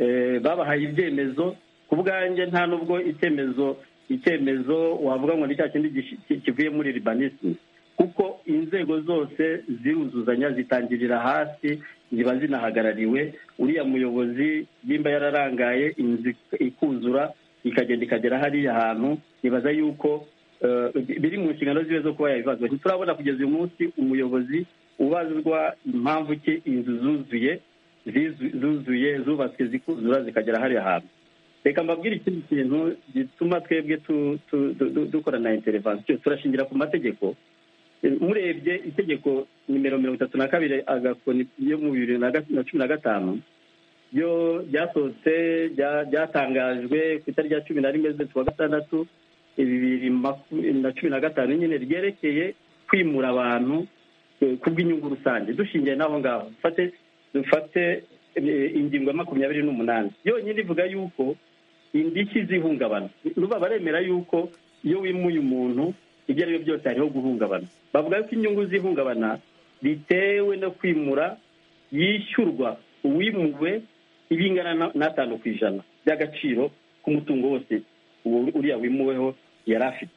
eh, babahaye ibyemezo ku bwanjye nta n'ubwo icyemezo icyemezo wavuga ngo ni cya kindi gishi- ki- kivuye muri urbanism kuko inzego zose ziruzuzanya zitangirira hasi ziba zinahagarariwe uriya muyobozi nimba yararangaye inzu ikuzura ikagenda ikagera hariya hantu nibaza yuko eh, biri mu nshingano ziwe zo kuba yabibazo ntiturabona kugeza uyu munsi umuyobozi ubazwa impamvu ki inzu zuzuye zizu- zuzuye zubatswe zikuzura zikagera hariya hantu reka mbabwire ikindi kintu gituma twebwe tu- tu- du- du- dukorana intervention turashingira ku mategeko murebye itegeko nimero mirongo itatu na kabiri agakoni yo mu bibiri na ga- na cumi na gatanu byo byasohotse byatangajwe ku itariki ya cumi na rimwe z'ukwezi kwa gatandatu bibiri na cumi na gatanu nyine ryerekeye kwimura abantu ku bw'inyungu rusange dushingiye n'aho ngaho dufate ingingo ya makumyabiri n'umunani yonyine ivuga yuko indishyi z'ihungabana nuba baremera yuko iyo wimuye umuntu ibyo ari byo byose hariho guhungabana bavuga yuko inyungu z'ihungabana bitewe no kwimura yishyurwa uwimuwe ibingana n'atanu ku ijana by'agaciro k'umutungo wose uriya wimuweho yari afite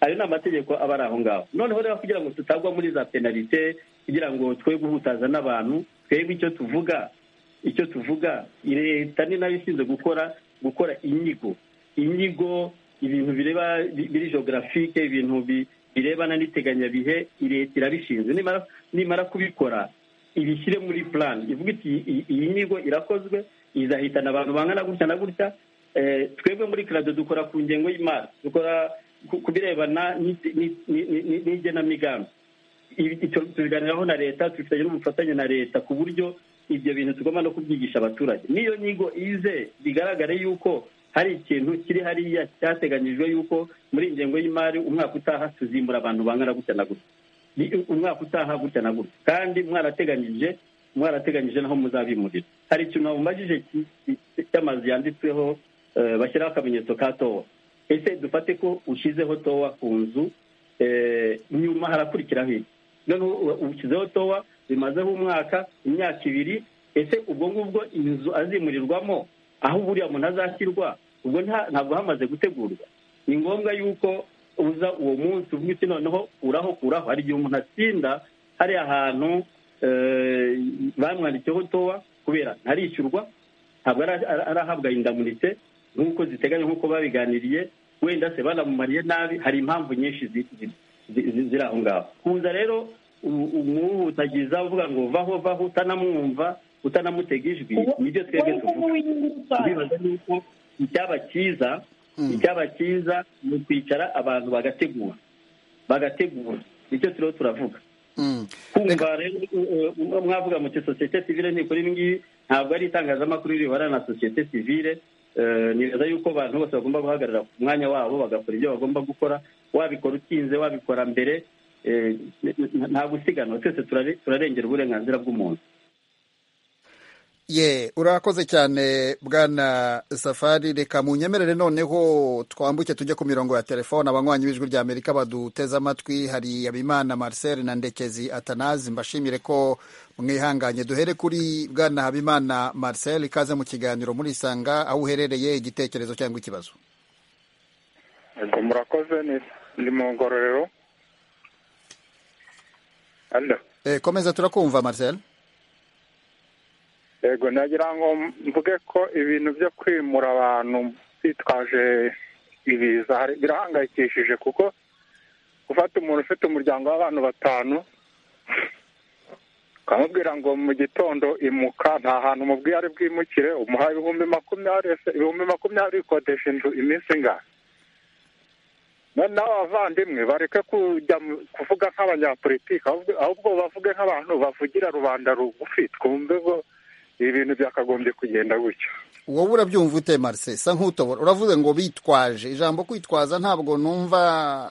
ayo ni amategeko aba ari aho ngaho noneho rero kugira ngo tutagwa muri za penalite kugira ngo twe guhutaza n'abantu twebwe icyo tuvuga icyo tuvuga leta ni nayo ishinzwe gukora gukora inyigo inyigo ibintu bireba biri geographique ibintu birebana n'iteganyabihe leta irabishinzwe nimara kubikora ibishyire muri plan ivuga iti iyi nyigo irakozwe izahitana abantu bangana gutya na gutya twebwe muri karado dukora ku ngengo y'imari dukora ku birebana n'igenamigambi tubiganiraho na leta tubifitanye n'ubufatanye na leta ku buryo ibyo bintu tugomba no kubyigisha abaturage n'iyo nyigo ize bigaragare yuko hari ikintu kiri hariya cyateganyijwe yuko muri iyi ngengo y'imari umwaka utaha tuzimbura abantu bangana gutya na gutya umwaka utaha gutya na gutya kandi mwarateganyije mwarateganyije naho muzabimurira hari ikintu wamubajije cy'amazu yanditsweho bashyiraho akamenyetso ka towa ese dufate ko ushyizeho towa ku nzu nyuma harakurikiraho iki noneho ushyizeho towa bimazeho umwaka imyaka ibiri ese ubwo ngubwo inzu azimurirwamo aho buriya muntu azashyirwa ubwo ntabwo hamaze gutegurwa ni ngombwa yuko uza uwo munsi uvuga iti noneho uraho kuraho hari igihe umuntu atsinda hari ahantu bamwandikiyeho towa kubera ntarishyurwa ntabwo arahabwa indamunite nk'uko ziteganya nk'uko babiganiriye wenda se banamumariye nabi hari impamvu nyinshi ziri aho ngaho kuza rero umuhutagiza uvuga ngo vaho vaho utanamwumva utanamutega ijwi nibyo twebwe tuvuga bibaza yuko icyaba cyiza icyaba cyiza ni ukwicara abantu bagategura bagategura nicyo turiho turavuga kumva rero mwavuga muti sosiyete sivile ntikora ibi ngibi ntabwo ari itangazamakuru ribara na sosiyete sivile nibaza yuko abantu bose bagomba guhagarara ku mwanya wabo bagakora ibyo bagomba gukora wabikora utinze wabikora mbere nta gusiganwa twese turarengera uburenganzira bw'umuntu ye urakoze cyane bwana safari reka mu nyemerere noneho twambuke tujye ku mirongo ya telefone abanywanyi b'ijwi rya amerika baduteze amatwi hari habimana marcel na ndekezi atanazi mbashimire ko mwihanganye duhere kuri bwana habimana marcel ikaze mu kiganiro murisanga aho uherereye igitekerezo cyangwa ikibazo murakoze ni mu ngororero komeza turakumva marcel yego nagira ngo mvuge ko ibintu byo kwimura abantu bitwaje ibiza birahangayikishije kuko gufata umuntu ufite umuryango w'abantu batanu ukamubwira ngo mu gitondo imuka nta hantu umubwiye ari bwimukire umuha ibihumbi makumyabiri ibihumbi makumyabiri bikodesha inzu iminsi ingahe noneho abavandimwe bareke kujya kuvuga nk'abanyapolitiki ahubwo bavuge nk'abantu bavugira rubanda rugufi twumve ko ibintu byakagombye kugenda gutyo wowe urabyumva ute marise sa nk'utobora uravuze ngo bitwaje ijambo kwitwaza ntabwo numva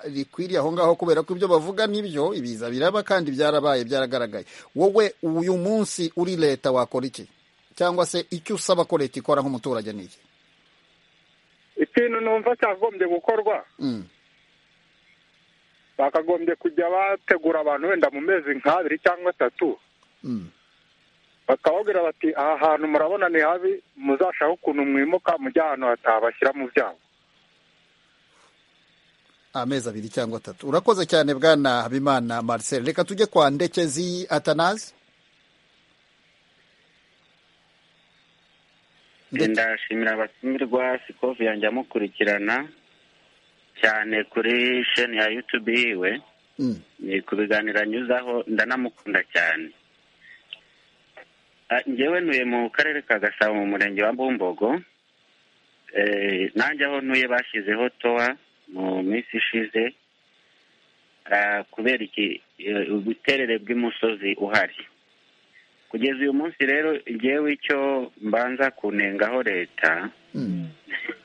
rikwiriye aho ngaho kubera ko ibyo bavuga nibyo ibiza biraba kandi byarabaye byaragaragaye wowe uyu munsi uri leta wakora iki cyangwa se icyo usaba ko leta ikora nk'umuturage ni iki ikintu numva cyagombye gukorwa bakagombye kujya bategura abantu wenda mu mezi nk'abiri cyangwa atatu bakababwira bati aha hantu murabona ni habi muzashaka ukuntu mwimuka mujya ahantu hatabashyira mu byago amezi abiri cyangwa atatu urakoze cyane bwana habimana marcel reka tujye kwa ndekezi atanazi ndashimira abatumirwa sikovu yanjye amukurikirana cyane kuri sheni ya yutube yiwe ni ku biganiro anyuzaho ndanamukunda cyane ngewe ntuye mu karere ka gasabo mu murenge wa mbumbogo nanjye aho ntuye bashyizeho towa mu minsi ishize kubera iki ubuterere bw'umusozi uhari kugeza uyu munsi rero ngewe icyo mbanza kunengaho leta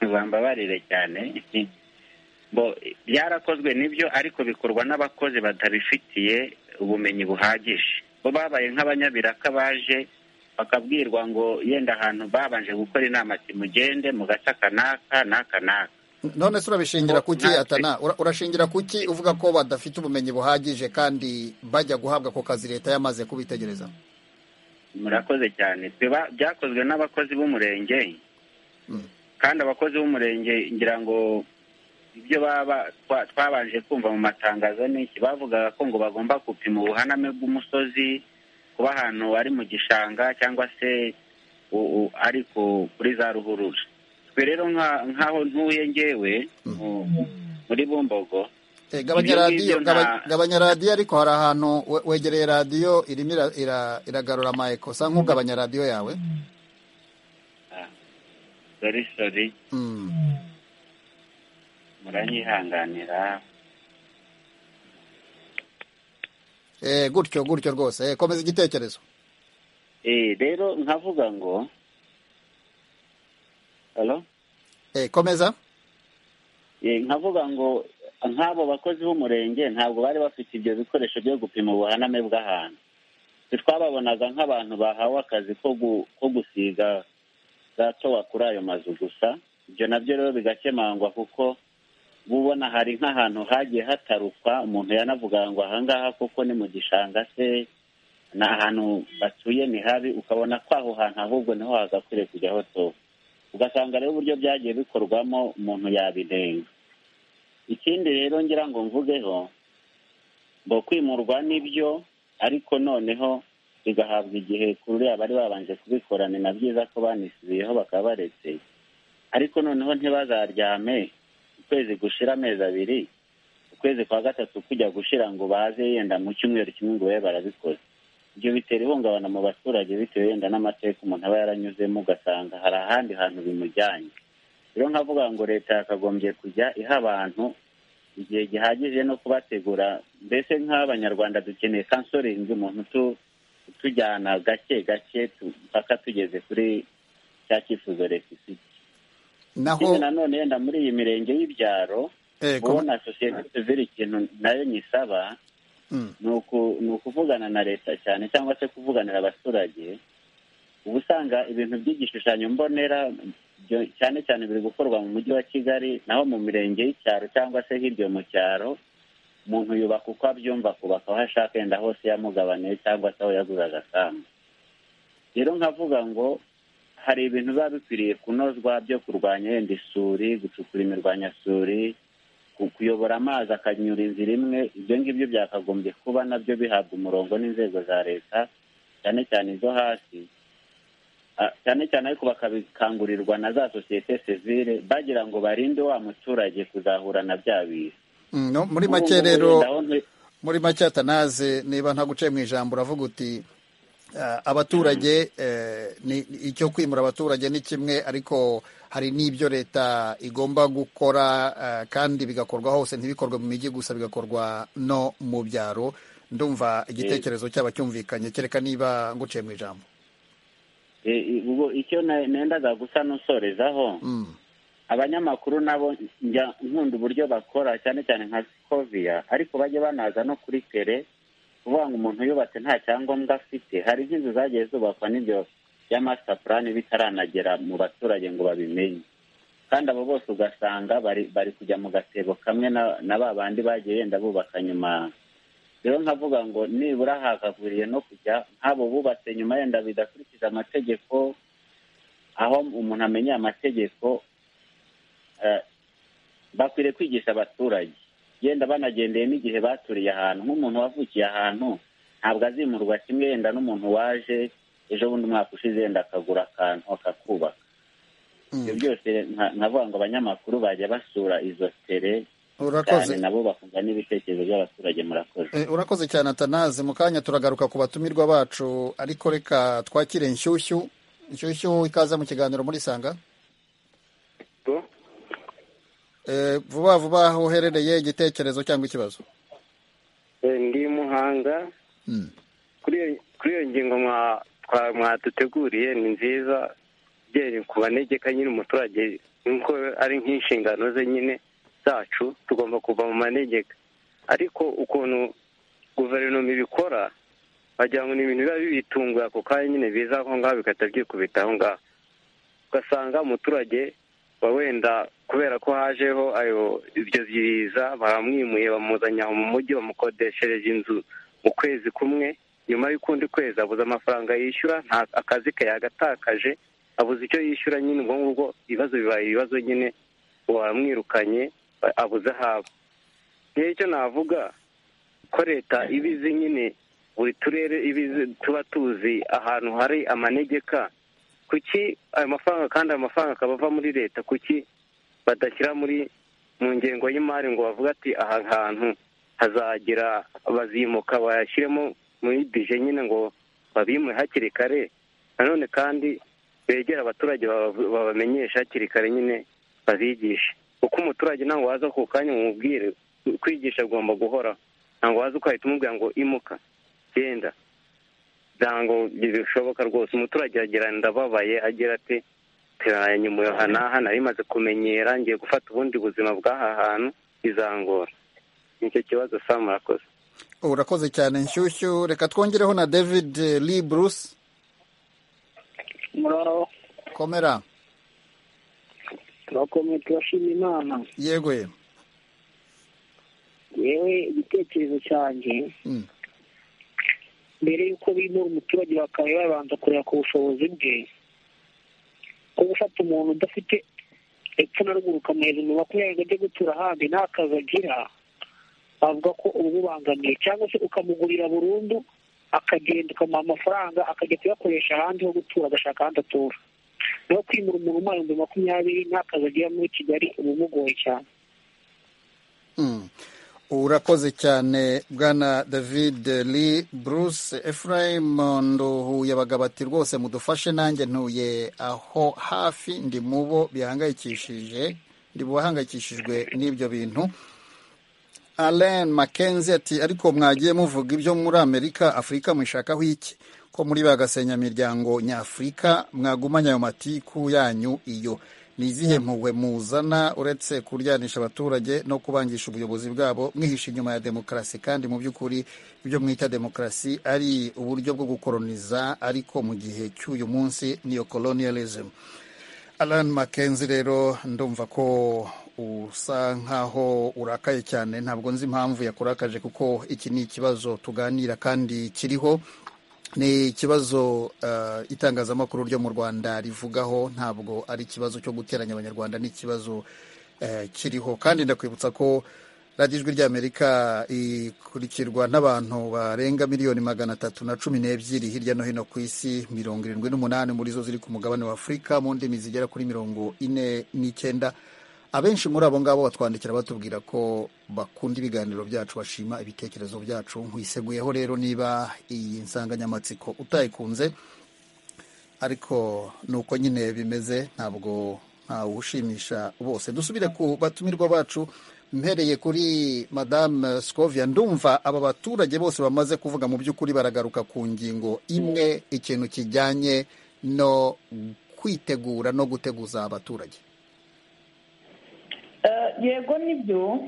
bambabarire cyane bo byarakozwe nibyo ariko bikorwa n'abakozi batabifitiye ubumenyi buhagije bo babaye nk'abanyabiraka baje bakabwirwa ngo yenda ahantu babanje gukora inama ati mugende mu gace aka n'aka n'aka n'aka none se urabishingira kuki atana Ura- urashingira kuki uvuga ko badafite ubumenyi buhagije kandi bajya guhabwa ako kazi leta yamaze kubitegereza murakoze cyane Biba- byakozwe n'abakozi b'umurenge Mm. kandi abakozi b'umurenge ngira ngo ibyo baba twa- twabanje kumva mu matangazo n'iki bavugaga ko ngo bagomba gupima ubuhaname bw'umusozi kuba ahantu ari mu gishanga cyangwa se u- u- ari ku- kuri za ruhurura twe rero nka- nk'aho ntuye ngewe mu- muri bumbogo Eh, gabanya Ibyo radiyo ngibyo gaba- nta- gabanya radiyo ariko hari ahantu we- wegereye radiyo irimo ira- ira- iragarura amayeko usa nk'ugabanya radiyo yawe sori sori Mm. muranyihanganira Eh, gutyo gutyo rwose Eh, komeza igitekerezo Eh, rero nkavuga ngo halo Eh, komeza Eh, nkavuga ngo nk'abo bakozi b'umurenge ntabwo bari bafite ibyo bikoresho byo gupima ubuhaname bw'ahantu Twe twababonaga nk'abantu bahawe akazi ko gu- ko gusiga za towa kuri ayo mazu gusa ibyo nabyo rero bigakemangwa kuko uba ubona hari nk'ahantu hagiye hatarukwa umuntu yanavuga ngo ahangaha kuko ni mu gishanga se ni ahantu batuye ni habi ukabona ko aho hantu ahubwo niho hagakwiriye kujya hotowe ugasanga rero uburyo byagiye bikorwamo umuntu yabinenga ikindi rero ngira ngo mvugeho ngo kwimurwa nibyo ariko noneho bigahabwa igihe kuri abari babanje kubikora ni na byiza ko banisubiyeho bakaba baretse ariko noneho ntibazaryame ukwezi gushira amezi abiri ukwezi kwa gatatu kujya gushira ngo baze yenda mu cyumweru kimwe ngo babe barabikoze ibyo bitera ihungabana mu baturage bitewe yenda n'amateka umuntu aba yaranyuzemo ugasanga hari ahandi hantu bimujyanye rero nkavuga ngo leta yakagombye kujya iha abantu igihe gihagije no kubategura mbese nk'abanyarwanda dukeneye kansoringi umuntu utu- utujyana gake gake tu- mpaka tugeze kuri cya cyifuzo leta ifite naho ikindi nanone yenda muri iyi mirenge y'ibyaro eh, kom- ubona sosiyete sivire ikintu nayo nyisaba Mm. ni uku- ni ukuvugana na leta cyane cyangwa se kuvuganira abaturage uba usanga ibintu by'igishushanyo mbonera byo- cyane cyane biri gukorwa mu mujyi wa kigali naho mu mirenge y'icyaro cyangwa se hirya mu cyaro umuntu yubaka uko abyumva akubaka aho ashaka yenda hose yamugabaneye cyangwa se aho yaguze agasambu rero nkavuga ngo hari ibintu biba bikwiriye kunozwa byo kurwanya yenda isuri gucukura imirwanyasuri ku- kuyobora amazi akanyura inzira imwe ibyo ngibyo byakagombye kuba nabyo bihabwa umurongo n'inzego za leta cyane cyane izo hasi Ah, cyane cyane ariko bakabikangurirwa na za sosiyete sivile bagira ngo barinde wa muturage kuzahura na bya biza Mm, no, muri Ubu make ngubu rero wenda aho nte- muri make atanaze niba ntaguciye mu ijambo uravuga uti eh, abaturage eh, ni- ni- icyo kwimura abaturage ni kimwe ariko hari n'ibyo leta igomba gukora eh, kandi bigakorwa hose ntibikorwe mu mijyi gusa bigakorwa no mu byaro ndumva igitekerezo cyaba cyumvikanye kereka niba nguciye mu ijambo eh, eh, ubwo icyo na- nendaga gusa n'usorezaho Mm, abanyamakuru nabo njya nkunda uburyo bakora cyane cyane nka sikoviya ariko bajye banaza no kuri tere kuvuga ngo umuntu yubatse nta cyangombwa afite hari nk'inzu zagiye zubakwa n'ibyo bya masita purani bitaranagera mu baturage ngo babimenye kandi abo bose ugasanga bari bari kujya mu gatebo kamwe na, na ba bandi bagiye yenda bubaka nyuma rero nkavuga ngo nibura hakakwiriye no kujya nk'abo bubatse nyuma yenda bidakurikiza amategeko aho umuntu amenyeye amategeko eh, bakwiriye kwigisha abaturage yenda banagendeye n'igihe baturiye ahantu nk'umuntu wavukiye ahantu ntabwo azimurwa kimwe yenda n'umuntu waje ejo bundi umwaka ushize yenda akagura akantu akakubaka mm. ibyo byose nka- nkavuga ngo abanyamakuru bajya basura izo tere urakoze cyane nabo bakumva n'ibitekerezo by'abaturage murakoze Eh, urakoze cyane atanaze mu kanya turagaruka ku batumirwa bacu ariko reka twakire inshyushyu inshyushyu ikaze mu kiganiro muri sanga Eh, vuba vuba aho uherereye igitekerezo cyangwa ikibazo ndi muhanga Mm. kuri iyo- kuri iyo ngingo mwa mwaduteguriye ni nziza byere ku banegeka nyine umuturage nk'uko ari nk'inshingano ze nyine zacu tugomba kuva mu manegeka ariko ukuntu guverinoma ibikora wagira ngo ni ibintu biba bibitunguye ako kanya nyine biza aho ngaho bigahita byikubita aho ngaho ugasanga umuturage wa wenda kubera ko hajeho ayo ibyo biza baramwimuye bamuzanye aho mu mujyi bamukodeshereje inzu mu kwezi kumwe nyuma y'ukundi kwezi abuze amafaranga yishyura nta akazi ke yagatakaje abuze icyo yishyura nyine ubwo ngubwo ibibazo bibaye ibibazo nyine wamwirukanye abuze ahaba rero icyo navuga ko leta ibizi nyine buri turere ibizi tuba tuzi ahantu hari amanegeka kuki ayo mafaranga kandi ayo mafaranga akaba ava muri leta kuki badashyira muri mu ngengo y'imari ngo bavuge ati aha hantu hazagira abazimuka bayashyiremo muri bije nyine ngo babimwe hakiri kare nanone kandi begera abaturage babamenyesha hakiri kare nyine babigishe kuko umuturage ntabwo waza ku kanya umubwire kwigisha agomba guhora ntabwo waza ukahita umubwira ngo imuka genda ntabwo bishoboka rwose umuturage aragira ndababaye agira ati nyuma aha n'aha nari maze kumenyera ngiye gufata ubundi buzima bw'aha hantu bizangora nicyo kibazo samu murakoze urakoze cyane nshyushyu reka twongereho na david lee bruce muraro komera turakomeye turashima imana yego ye yewe igitekerezo cyanjye Mm. mbere y'uko bimura umuturage bakaba babanza kureba ku bushobozi bwe ko gufata umuntu udafite epfo na ruguru ukamuhereza umubare kugira ngo ajye gutura ahandi nta kazi agira bavuga ko uba ububangamiye cyangwa se ukamugurira burundu akagenda ukamuha amafaranga akajya kuyakoresha ahandi ho gutura agashaka ahandi atura naho kwimura umuntu umara ibihumbi makumyabiri nta kazi agira muri kigali uba umugoye cyane Mm. urakoze cyane bwana david lee bruce ephraim nduhuye abagabo ati rwose mudufashe nanjye ntuye aho hafi ndi mu bo bihangayikishije ndi mu bahangayikishijwe n'ibyo bintu alain mackenzie ati ariko mwagiye muvuga ibyo muri amerika afurika mwishakaho iki ko muri ba gasenyamiryango nyafurika mwagumanya ayo matiku yanyu iyo ni izihe mpuhwe muzana uretse kuryanisha abaturage no kubangisha ubuyobozi bwabo mwihisha inyuma ya demokarasi kandi mu by'ukuri ibyo mwita demokarasi ari uburyo bwo gukoroniza ariko mu gihe cy'uyu munsi niyo colonialism Alan Mackenzie rero ndumva ko usa nkaho urakaye cyane ntabwo nzi impamvu yakurakaje kuko iki ni ikibazo tuganira kandi kiriho ni ikibazo eh, itangazamakuru ryo mu Rwanda rivugaho ntabwo ari ikibazo cyo guteranya abanyarwanda ni ikibazo eh, kiriho kandi ndakwibutsa ko radiyo ijwi ry'amerika ikurikirwa n'abantu barenga miliyoni magana atatu na cumi n'ebyiri hirya no hino ku isi mirongo irindwi n'umunani muri zo ziri ku mugabane wa afurika mu ndimi zigera kuri mirongo ine n'icyenda abenshi muri abo ngabo batwandikira batubwira ko bakunda ibiganiro byacu bashima ibitekerezo byacu nkwiseguyeho rero niba iyi nsanganyamatsiko utayikunze ariko ni uko nyine bimeze ntabwo ntawushimisha bose dusubire ku batumirwa bacu mpereye kuri madame scovia ndumva aba baturage bose bamaze kuvuga mu by'ukuri baragaruka ku ngingo imwe ikintu kijyanye no kwitegura no guteguza abaturage Eh, yego nibyo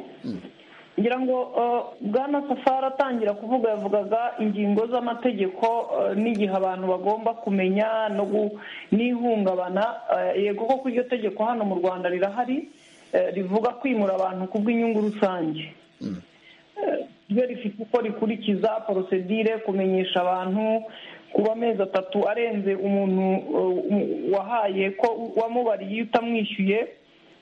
ngira ngo eh, bwana safari atangira kuvuga yavugaga ingingo z'amategeko eh, n'igihe abantu bagomba kumenya no gu- n'ihungabana Eh, yego koko iryo tegeko hano mu rwanda rirahari eh, rivuga kwimura abantu ku bw'inyungu rusange ryo rifite uko rikurikiza porosedire kumenyesha abantu kuba amezi atatu arenze umuntu uh, um- wahaye ko wamubariye iyo utamwishyuye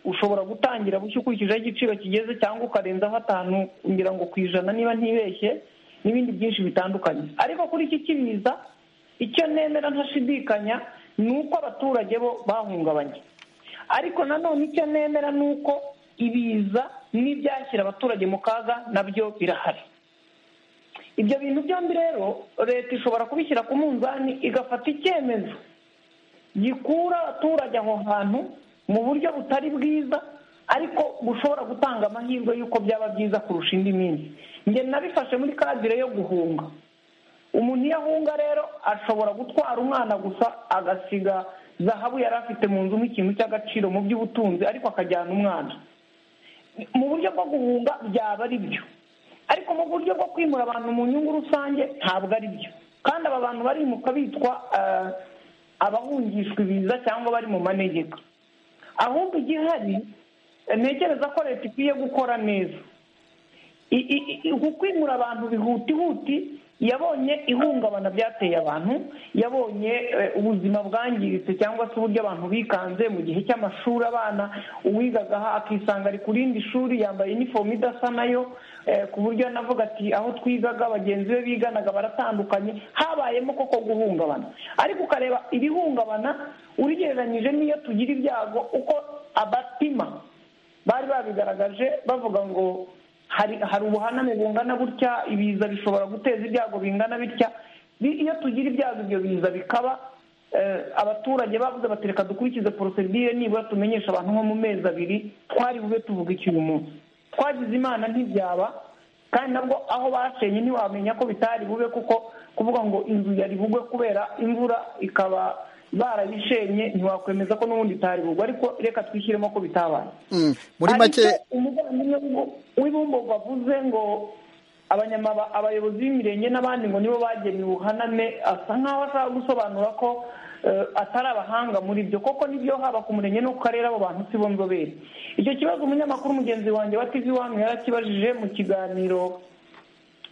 ushobora gutangira bushya ukurikijeho igiciro kigeze cyangwa ukarenzaho atanu ngira ngo ku ijana niba ntibeshye n'ibindi byinshi bitandukanye ariko kuri iki kibiza icyo nemera ntashidikanya ni uko abaturage bo bahungabanye ariko nanone icyo nemera ni uko ibiza n'ibyashyira abaturage mu kaga nabyo birahari ibyo bintu byombi rero leta ishobora kubishyira ku munzani igafata icyemezo gikura abaturage aho hantu mu buryo butari bwiza ariko bushobora gutanga amahirwe y'uko byaba byiza kurusha indi minsi njye nabifashe muri kadire yo guhunga umuntu iyo ahunga rero ashobora gutwara umwana gusa agasiga zahabu yari afite mu nzu nk'ikintu cy'agaciro mu by'ubutunzi ariko akajyana umwana mu buryo bwo guhunga byaba ari byo ariko mu buryo bwo kwimura abantu mu nyungu rusange ntabwo ari byo kandi aba bantu barimuka bitwa eh, abahungishwa ibiza cyangwa bari mu manegeka ahubwo igihari eh, ntekereza ko leta ikwiye gukora neza I- i- i- uku kwimura abantu bihutihuti yabonye ihungabana byateye abantu yabonye eh, ubuzima bwangiritse cyangwa se uburyo abantu bikanze mu gihe cy'amashuri abana uwigaga aha akisanga ari ku rindi shuri yambaye inifomu idasa nayo eh, ku buryo navuga ati aho twigaga bagenzi be biganaga baratandukanye habayemo koko guhungabana ariko ukareba ibihungabana urigereranyije n'iyo tugira ibyago uko abapima bari babigaragaje bavuga ngo hari hari ubuhaname bungana gutya ibiza bishobora guteza ibyago bingana bitya Bi- iyo tugira ibyago ibyo biza bikaba eh, abaturage bavuze bati reka dukurikize porosedire nibura tumenyeshe abantu nko mu mezi abiri twari bube tuvuga iki uyu munsi twagize imana ntibyaba kandi nabwo aho bashenye ntiwamenya ko bitari bube kuko kuvuga ngo inzu yari bugwe kubera imvura ikaba barayishenye ntiwakwemeza ko n'ubundi itari bugwe ariko reka twishyiremo ko bitabaye Mm, muri hari make icyo umuvandimwe w'u- w'ibumbogo avuze ngo abanyamaba abayobozi b'imirenge n'abandi ngo nibo bageneye ubuhaname asa nkaho ashaka gusobanura ko eh, atari abahanga muri byo koko nibyo haba ku murenge no ku karere abo bantu si bo nzobere icyo kibazo umunyamakuru mugenzi wanjye wa tv wani yarakibajije mu kiganiro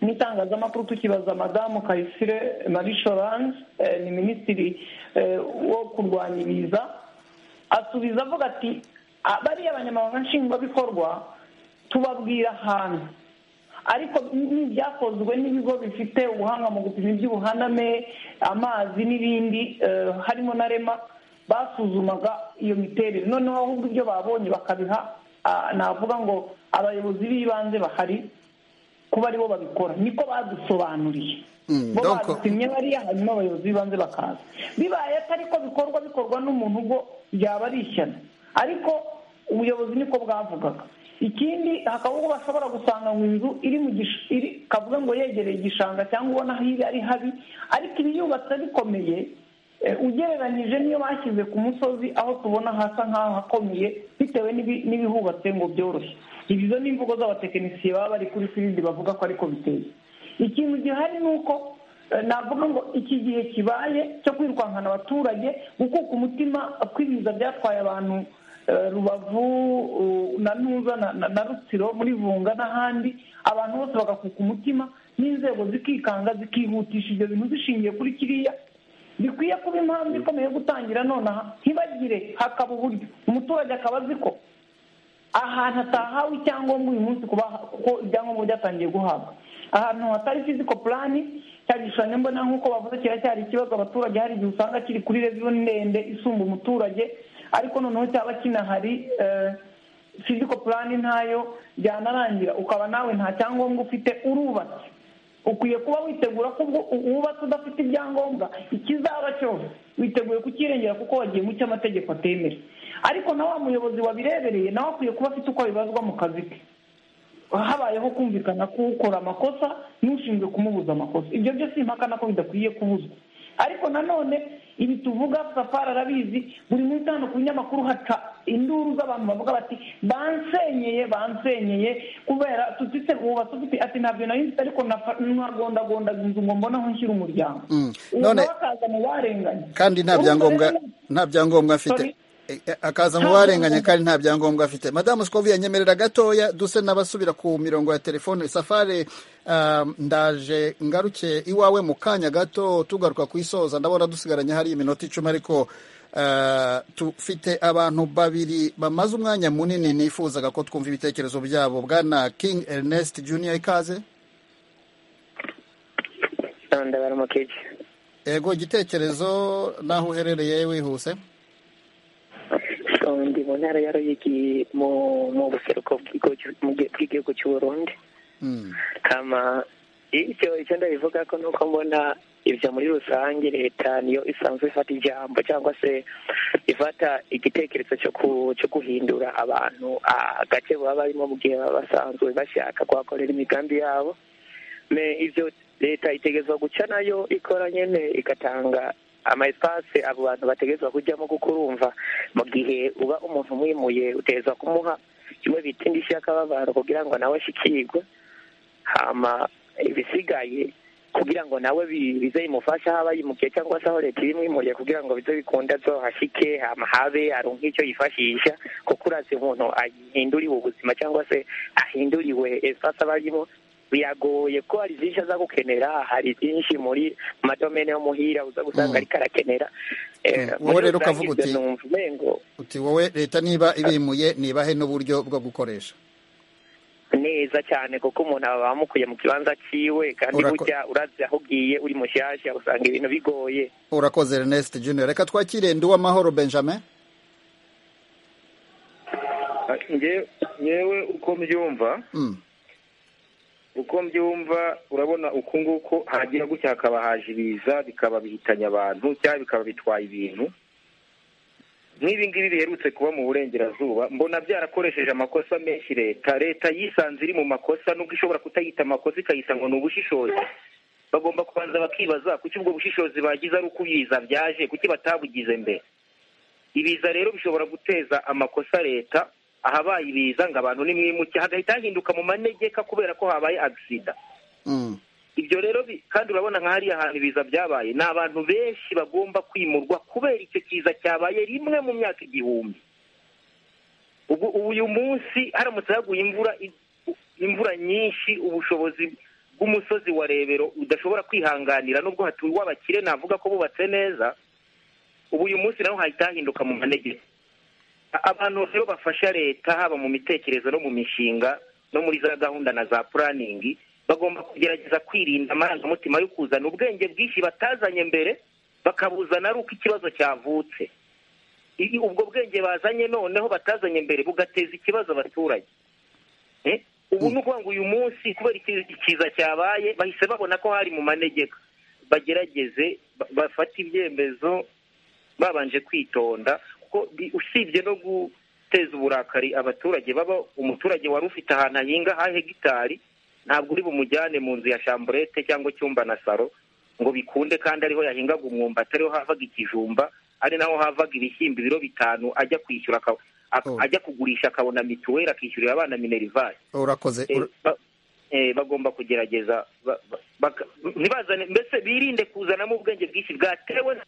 n'itangazamakuru tukibaza madamu kayisire marie solange eh, ni minisitiri eh, wo kurwanya ibiza asubiza avuga ati "A- bariya abanyamabanga nshingwabikorwa tubabwira ahantu ariko n'ibyakozwe n'ibigo bifite ubuhanga mu gupima iby'ubuhaname amazi n'ibindi eh, harimo na rema basuzumaga iyo miterere noneho ahubwo ibyo babonye bakabiha ah, navuga ngo abayobozi b'ibanze bahari kuba aribo babikora niko badusobanuriye Mm, bo donc- badutumye bariya hanyuma abayobozi b'ibanze bakaza bibaye atari ko bikorwa bikorwa n'umuntu ubwo byaba ari ishyano ariko ubuyobozi niko bwavugaga ikindi hakaba ubwo bashobora gusanga ngo inzu iri mu gish- iri kavuga ngo yegereye igishanga cyangwa ubona aho iri ari habi ariko ibiyubatse bikomeye eh, ugereranyije niyo bashyize ku musozi aho tubona hasa nk'aho hakomeye bitewe n'ibi- n'ibihubatse ngo byoroshye izo ni imvugo z'abatekinisiye baba bari kuri firidi bavuga ko ariko biteye ikintu gihari ni uko eh, navuga ngo iki gihe kibaye cyo kwirukankana abaturage gukuka umutima kw'ibiza byatwaye abantu eh, rubavu eh, na ntuza na- na- na rutsiro muri vunga n'ahandi abantu bose bagakuka umutima n'inzego zikikanga zikihutisha ibyo bintu zishingiye kuri kiriya bikwiye kuba impamvu ikomeye yo gutangira nonaha ntibagire hakaba uburyo umuturage akaba azi ko ahantu hatahawe icyangombwa uyu munsi kuba kuko ibyangombwa byatangiye guhabwa ahantu hatari fiziko purani cya gishushanyo mbona nk'uko bavuze kiracyari ikibazo abaturage hari igihe usanga kiri kuri reviyo ndende isumba umuturage ariko noneho cyaba kinahari fiziko purani ntayo byanarangira ukaba nawe nta cyangombwa ufite urubatse ukwiye kuba witegura ko ubwo wubatse udafite ibyangombwa ikizaba cyose witeguye kukirengera kuko wagiye mu cyo amategeko atemera ariko na wa muyobozi wabirebereye nawe akwiye kuba afite uko abibazwa mu kazi ke habayeho kumvikana k'ukora amakosa n'ushinzwe kumubuza amakosa ibyo byo simpakana ko bidakwiye kubuzwa ariko nanone ibi tuvuga safari arabizi buri munsi hano ku binyamakuru haca induru z'abantu bavuga bati bansenyeye bansenyeye kubera tutise wubatse ufite ati ntabyo nari nzi ariko nafa- nagondagondaga inzu ngo mbone aho nshyira umuryango Mm. uwo None- nawe akaza mu barenganye kandi nta Urumva byangombwa rero- nta byangombwa afite Sorry. E, e, akaza mu Nta barenganye byangombwa. kandi nta byangombwa afite madamu sikovi yanyemerera gatoya duse n'abasubira ku mirongo ya telefone safari um, ndaje ngaruke iwawe mu kanya gato tugaruka ku isoza ndabona dusigaranye hari iminota icumi ariko uh, tufite abantu babiri bamaze umwanya munini nifuzaga ko twumva ibitekerezo byabo bwana king ernest junior ikaze ndabara umukeje ego igitekerezo n'aho uherereye wihuse ndi mu ntara ya ruyigi mu mu buseruko bw'igihugu cy'u- mu gihe- bw'igihugu cy'uburundi Mm. kama icyo icyo ndabivuga ko nuko mbona ibyo muri rusange leta niyo isanzwe ifata ijambo cyangwa se ifata igitekerezo cyo ku- cyo guhindura abantu ah, agace baba barimo mu gihe baba basanzwe bashaka kuhakorera imigambi yabo Me, ibyo leta itegerezwa guca nayo ikora nyine igatanga ama espace abo bantu bategerezwa kujyamo kuko urumva mu gihe uba umuntu umwimuye utegerezwa kumuha kimwe bita indishyi y'akababaro kugira ngo nawe ashyikirwe hama ibisigaye kugira ngo nawe bi- bize bimufashe aho aba yimukiye cyangwa se aho leta ibimwimuye kugira ngo bize bikunda azohashyike hama habe aronke icyo yifashisha kuko urazi umuntu ahinduriwe ubuzima cyangwa se ahinduriwe espace aba arimo biragoye ko hari byinshi aza gukenera hari byinshi muri mu madomene yo muhira uza gusanga Mm. ariko arakenera Eh, Mm. Wowe muri rero ukavuga rusange ibyo uti- numva umengo uti wowe leta niba ibimuye nibahe n'uburyo bwo gukoresha neza cyane kuko umuntu aba bamukuye mu kibanza ciwe kandi Urako- burya urazi aho ugiye uri mushyashya usanga ibintu bigoye urakoze ernest junior reka twakire ndi uwamahoro benjamin Nge- ngewe uko mbyumva Mm. uko mbyumva urabona uku nguku hagira gutya hakaba haje ibiza bikaba bihitanye abantu cyangwa bikaba bitwaye ibintu nk'ibi ngibi biherutse kuba mu burengerazuba mbona byarakoresheje amakosa menshi leta leta yisanze iri mu makosa nubwo ishobora kutayita amakosa ikayita ngo ni ubushishozi bagomba kubanza bakibaza kuki ubwo bushishozi bagize ari uko ibiza byaje kuki batabugize mbere ibiza rero bishobora guteza amakosa leta ahabaye ibiza ngo abantu nimwimuke hagahita hahinduka mu manegeka kubera ko habaye agisida Mm. ibyo rero bi- kandi urabona nka hariya hantu ibiza byabaye ni abantu benshi bagomba kwimurwa kubera icyo kiza cyabaye rimwe mu myaka igihumbi ubu uyu munsi haramutse haguye imvura i- imvura nyinshi ubushobozi bw'umusozi wa rebero udashobora kwihanganira nubwo hatuwe abakire navuga ko bubatse neza ubu uyu munsi naho hahita hahinduka mu manegeka abantu rero bafasha leta haba mu mitekerereze no mu mishinga no muri za gahunda na za puraningi bagomba kugerageza kwirinda amarangamutima yo kuzana ubwenge bwinshi batazanye mbere bakabuzana ari uko ikibazo cyavutse I- ubwo bwenge bazanye noneho batazanye mbere bugateza ikibazo abaturage Eh? ubu ni ukuvuga ngo uyu munsi kubera iki- ikiza cyabaye bahise babona ko hari mu manegeka bagerageze ba- bafate ibyemezo babanje kwitonda kuko bi- usibye no guteza uburakari abaturage baba umuturage wari ufite ahantu ahinga ha hegitari ntabwo uri bumujyane mu nzu ya shamburete cyangwa icyumba na saro ngo bikunde kandi ariho yahingaga umwumba atariho havaga ikijumba ari naho havaga ibishyimbo ibiro bitanu ajya kwishyura aka- ak- Oh. ajya kugurisha akabona mituweli akishyurira abana minerivare urakoze Eh, ura- ba- eh, bagomba kugerageza ba- ba- baka- ntibazane mbese birinde kuzanamo ubwenge bwinshi bwatewe na-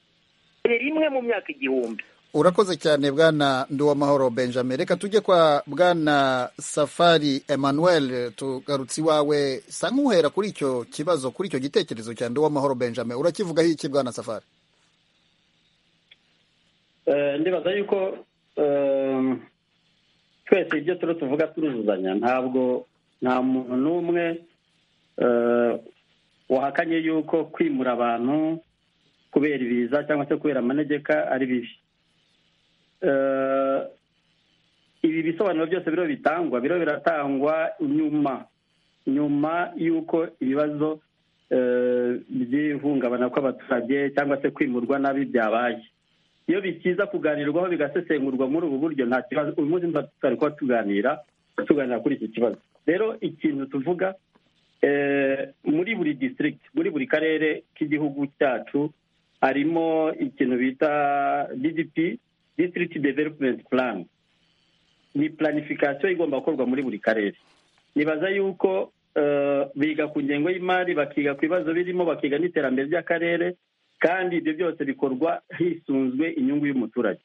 rimwe mu myaka igihumbi urakoze cyane bwana nduwamahoro benjamin reka tujye kwa bwana safari emmanuel tugarutse iwawe sa nk'uhera kuri icyo kibazo kuri icyo gitekerezo cya nduwamahoro benjamin urakivugaho iki bwana safari Eh, ndibaza yuko eh, twese ibyo turiho tuvuga turuzuzanya ntabwo nta muntu n'umwe eh, wahakanye yuko kwimura abantu kubera ibiza cyangwa se kubera amanegeka ari bibi Eh, ibi bisobanuro byose biriho bitangwa biriho biratangwa nyuma nyuma y'uko ibibazo eh, by'ihungabana kw'abaturage cyangwa se kwimurwa nabi byabaye iyo bikiza kuganirwaho bigasesengurwa muri ubu buryo nta kibazo uyu munsi nta- tutari kuba tuganira tuganira kuri iki kibazo rero ikintu tuvuga eh, muri buri district muri buri karere k'igihugu cyacu harimo ikintu bita DDP district development plan ni planification igomba gukorwa muri buri karere nibaza yuko eh, biga ku ngengo y'imari bakiga ku bibazo birimo bakiga n'iterambere ry'akarere kandi ibyo byose bikorwa hisunzwe inyungu y'umuturage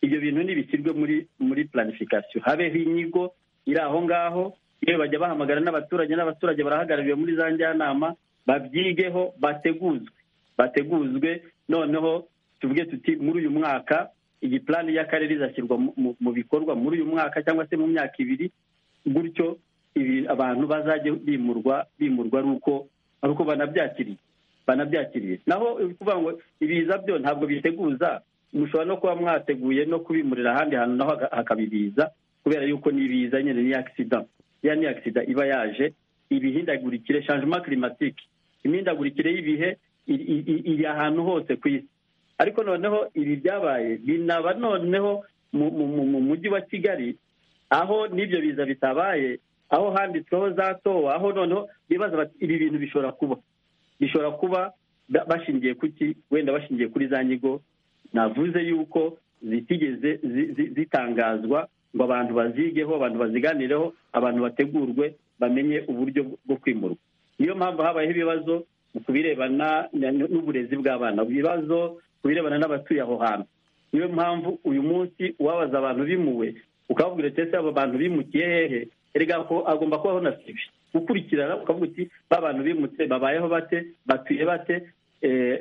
ibyo bintu ntibishyirwe muri muri planification habeho inyigo iri aho ngaho yewe bajya bahamagara n'abaturage n'abaturage barahagarariwe muri za njyanama babyigeho bateguzwe bateguzwe noneho tuvuge tuti muri uyu mwaka iyi plani y'akarere izashyirwa mu- mu- mu bikorwa muri uyu mwaka cyangwa se mu myaka ibiri gutyo ibi abantu bazajya bimurwa bimurwa ari uko ari uko banabyakiriye banabyakiriye naho kuvuga ngo ibiza byo ntabwo biteguza mushobora no kuba mwateguye no kubimurira ahandi hantu naho haka- hakaba ibiza kubera yuko ni ibiza nyine ni agisida ya ni agisida iba yaje ibihindagurikire changement climatique imihindagurikire y'ibihe iri- iri iri ahantu hose ku isi ariko noneho ibi byabaye binaba noneho mu- mu- mu- mu mujyi wa kigali aho n'ibyo biza bitabaye aho handitsweho za towa aho noneho bibaza bati ibi bintu bishobora kuba bishobora kuba bashingiye kuki wenda bashingiye kuri za nyigo navuze yuko zitigeze zitangazwa ngo abantu bazigeho abantu baziganireho abantu bategurwe bamenye uburyo bwo kwimurwa niyo mpamvu habayeho ibibazo ku birebana n'uburezi bw'abana ibibazo ku birebana n'abatuye aho hantu niyo mpamvu uyu munsi uwabaza abantu bimuwe ukababwira ati ese abo bantu bimukiye hehe erega agomba kubaho na sibi gukurikirana ukavuga uti ba bantu bimutse babayeho bate batuye bate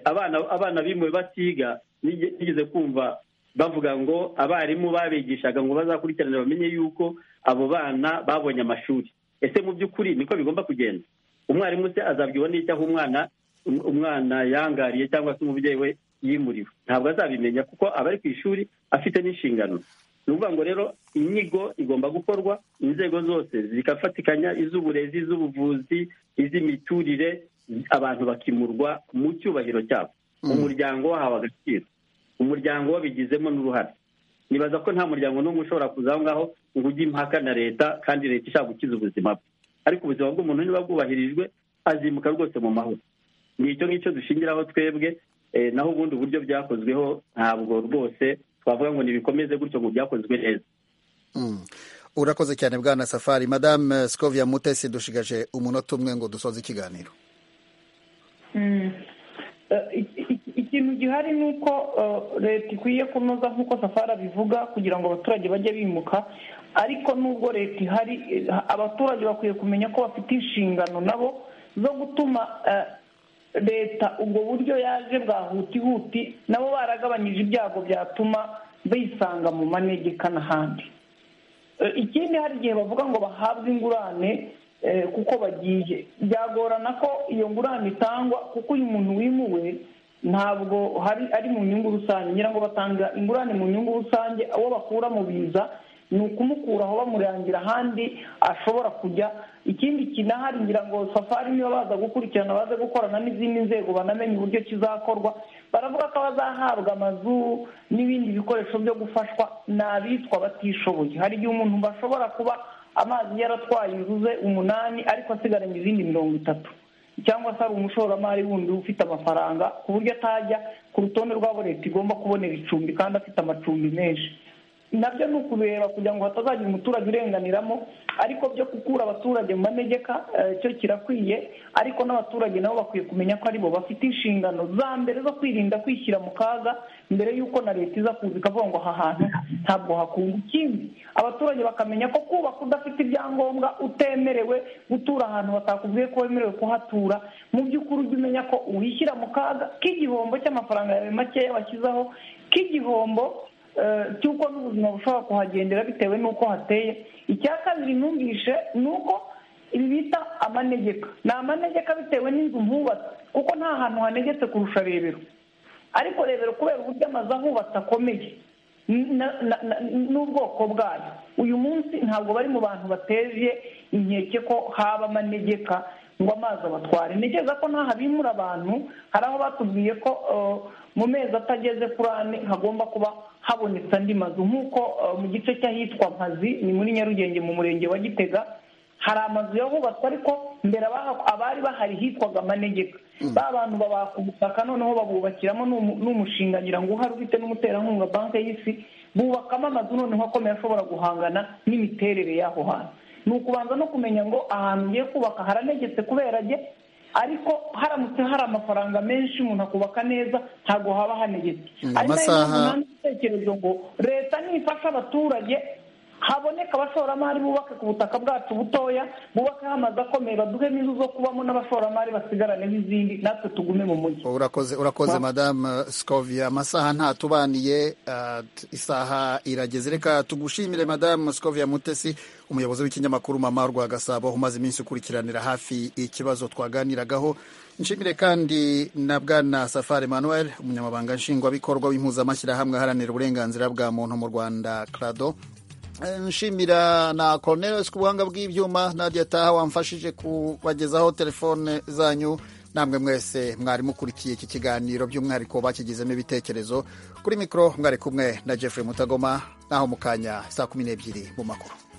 abana abana bimuwe batiga nigeze kumva bavuga ngo abarimu babigishaga ngo bazakurikirane bamenye yuko abo bana babonye amashuri ese mu by'ukuri niko bigomba kugenda umwarimu se azabwirwa n'icyo aho umwana umwana yangariye cyangwa se umubyeyi we yimuriwe ntabwo azabimenya kuko aba ari ku ishuri afite n'inshingano ni ukuvuga ngo rero inyigo igomba gukorwa inzego zose zigafatikanya iz'uburezi iz'ubuvuzi iz'imiturire abantu bakimurwa mu cyubahiro cyabo umuryango wahawe agaciro umuryango wabigizemo n'uruhare nibaza ko nta muryango n'umwe ushobora kuza aho ngaho ngo ujye impaka na leta kandi leta ishaka gukiza ubuzima bwe ariko ubuzima bw'umuntu niba bwubahirijwe azimuka rwose mu mahoro ni icyo ngicyo dushingiraho twebwe naho ubundi uburyo byakozweho ntabwo rwose twavuga ngo ntibikomeze gutyo ngo byakozwe neza urakoze cyane bwana safari madame scovia mutesi dushigaje umunota umwe ngo dusoze ikiganiro ikintu gihari ni uko leta ikwiye kunoza nk'uko safari abivuga kugira ngo abaturage bajye bimuka ariko nubwo leta ihari abaturage bakwiye kumenya ko bafite inshingano nabo zo gutuma leta ubwo buryo yaje bwa huti huti nabo baragabanyije ibyago byatuma bisanga mu manegeka n'ahandi ikindi hari igihe bavuga ngo bahabwe ingurane kuko bagiye byagorana ko iyo ngurane itangwa kuko uyu muntu wimuwe ntabwo hari ari mu nyungu rusange ngira ngo batanga ingurane mu nyungu rusange abo bakura mu biza ni ukumukuraho bamurangira ahandi ashobora kujya ikindi kinahari ngira ngo safari niba baza gukurikirana baze gukorana n'izindi nzego banamenye uburyo kizakorwa baravuga ko abazahabwa amazu n'ibindi bikoresho byo gufashwa ni abitwa batishoboye hari igihe umuntu bashobora kuba amazi yaratwaye inzu ze umunani ariko asigaranye izindi mirongo itatu cyangwa se ari umushoramari wundi ufite amafaranga ku buryo atajya ku rutonde rw'abo leta igomba kubonera icumbi kandi afite amacumbi menshi nabyo ni ukubera kugira ngo hatazagira umuturage urenganiramo ariko byo gukura abaturage mu manegeka cyo kirakwiye ariko n'abaturage nabo bakwiye kumenya ko aribo bafite inshingano za mbere zo kwirinda kwishyira mu kaga mbere y'uko na leta iza kuza ikavuga ngo aha hantu ntabwo hakunga ikindi abaturage bakamenya ko kubaka udafite ibyangombwa utemerewe gutura ahantu batakubwiye ko wemerewe kuhatura mu by'ukuri ujya umenya ko uwishyira mu kaga k'igihombo cy'amafaranga yawe makeya washyizeho k'igihombo cy'uko n'ubuzima bushobora kuhagendera bitewe n'uko hateye icya kabiri ntumvishe ni uko ibi bita amanegeka ni amanegeka bitewe n'inzu ntubatse kuko nta hantu hanegetse kurusha rebero ariko rebero kubera uburyo amazu ahubatse akomeye n'ubwoko bwayo uyu munsi ntabwo bari mu bantu bateje inkeke ko haba amanegeka ngo amazi abatware ntekereza ko ntaho abimura abantu hari aho batubwiye ko mu mezi atageze kuri ane hagomba kuba habonetse andi mazu nk'uko mu gice cy'ahitwa mpazi ni muri nyarugenge mu murenge wa gitega hari amazu yahubatswe ariko mbere abari bahari hitwaga amanegeka ba bantu babaka ubutaka noneho babubakiramo n'umushinga ngira ngo uhari ufite n'umuterankunga banki y'isi bubakamo amazu noneho akomeye ashobora guhangana n'imiterere y'aho hantu ni ukubanza no kumenya ngo ahantu ugiye kubaka haranegetse kubera ajye ariko haramutse hari amafaranga menshi umuntu akubaka neza ntabwo haba hanegetse ari nayo mpamvu igitekerezo ngo leta nifasha abaturage haboneka abashoramari bubake ku butaka bwacu butoya bubakaho amazu akomeye baduhemo inzu zo kubamo n'abashoramari basigarane n'izindi natwe tugume mu mujyi urakoze urakoze madamu scovia amasaha ntatubaniye isaha irageze reka tugushimire madamu scovia mutesi umuyobozi w'ikinyamakuru mama rwa gasabo umaze iminsi ukurikiranira hafi ikibazo twaganiragaho nshimire kandi na bwana safari manuel umunyamabanga nshingwabikorwa w'impuzamashyirahamwe aharanira uburenganzira bwa muntu mu rwanda crado nshimira na Cornelius ku buhanga bw'ibyuma Nadia Taha wamfashije kubagezaho telefone zanyu namwe mwese mwari mukurikiye iki kiganiro by'umwihariko bakigizemo ibitekerezo kuri mikoro mwari kumwe na Jeffrey Mutagoma naho mu kanya saa kumi n'ebyiri mu makuru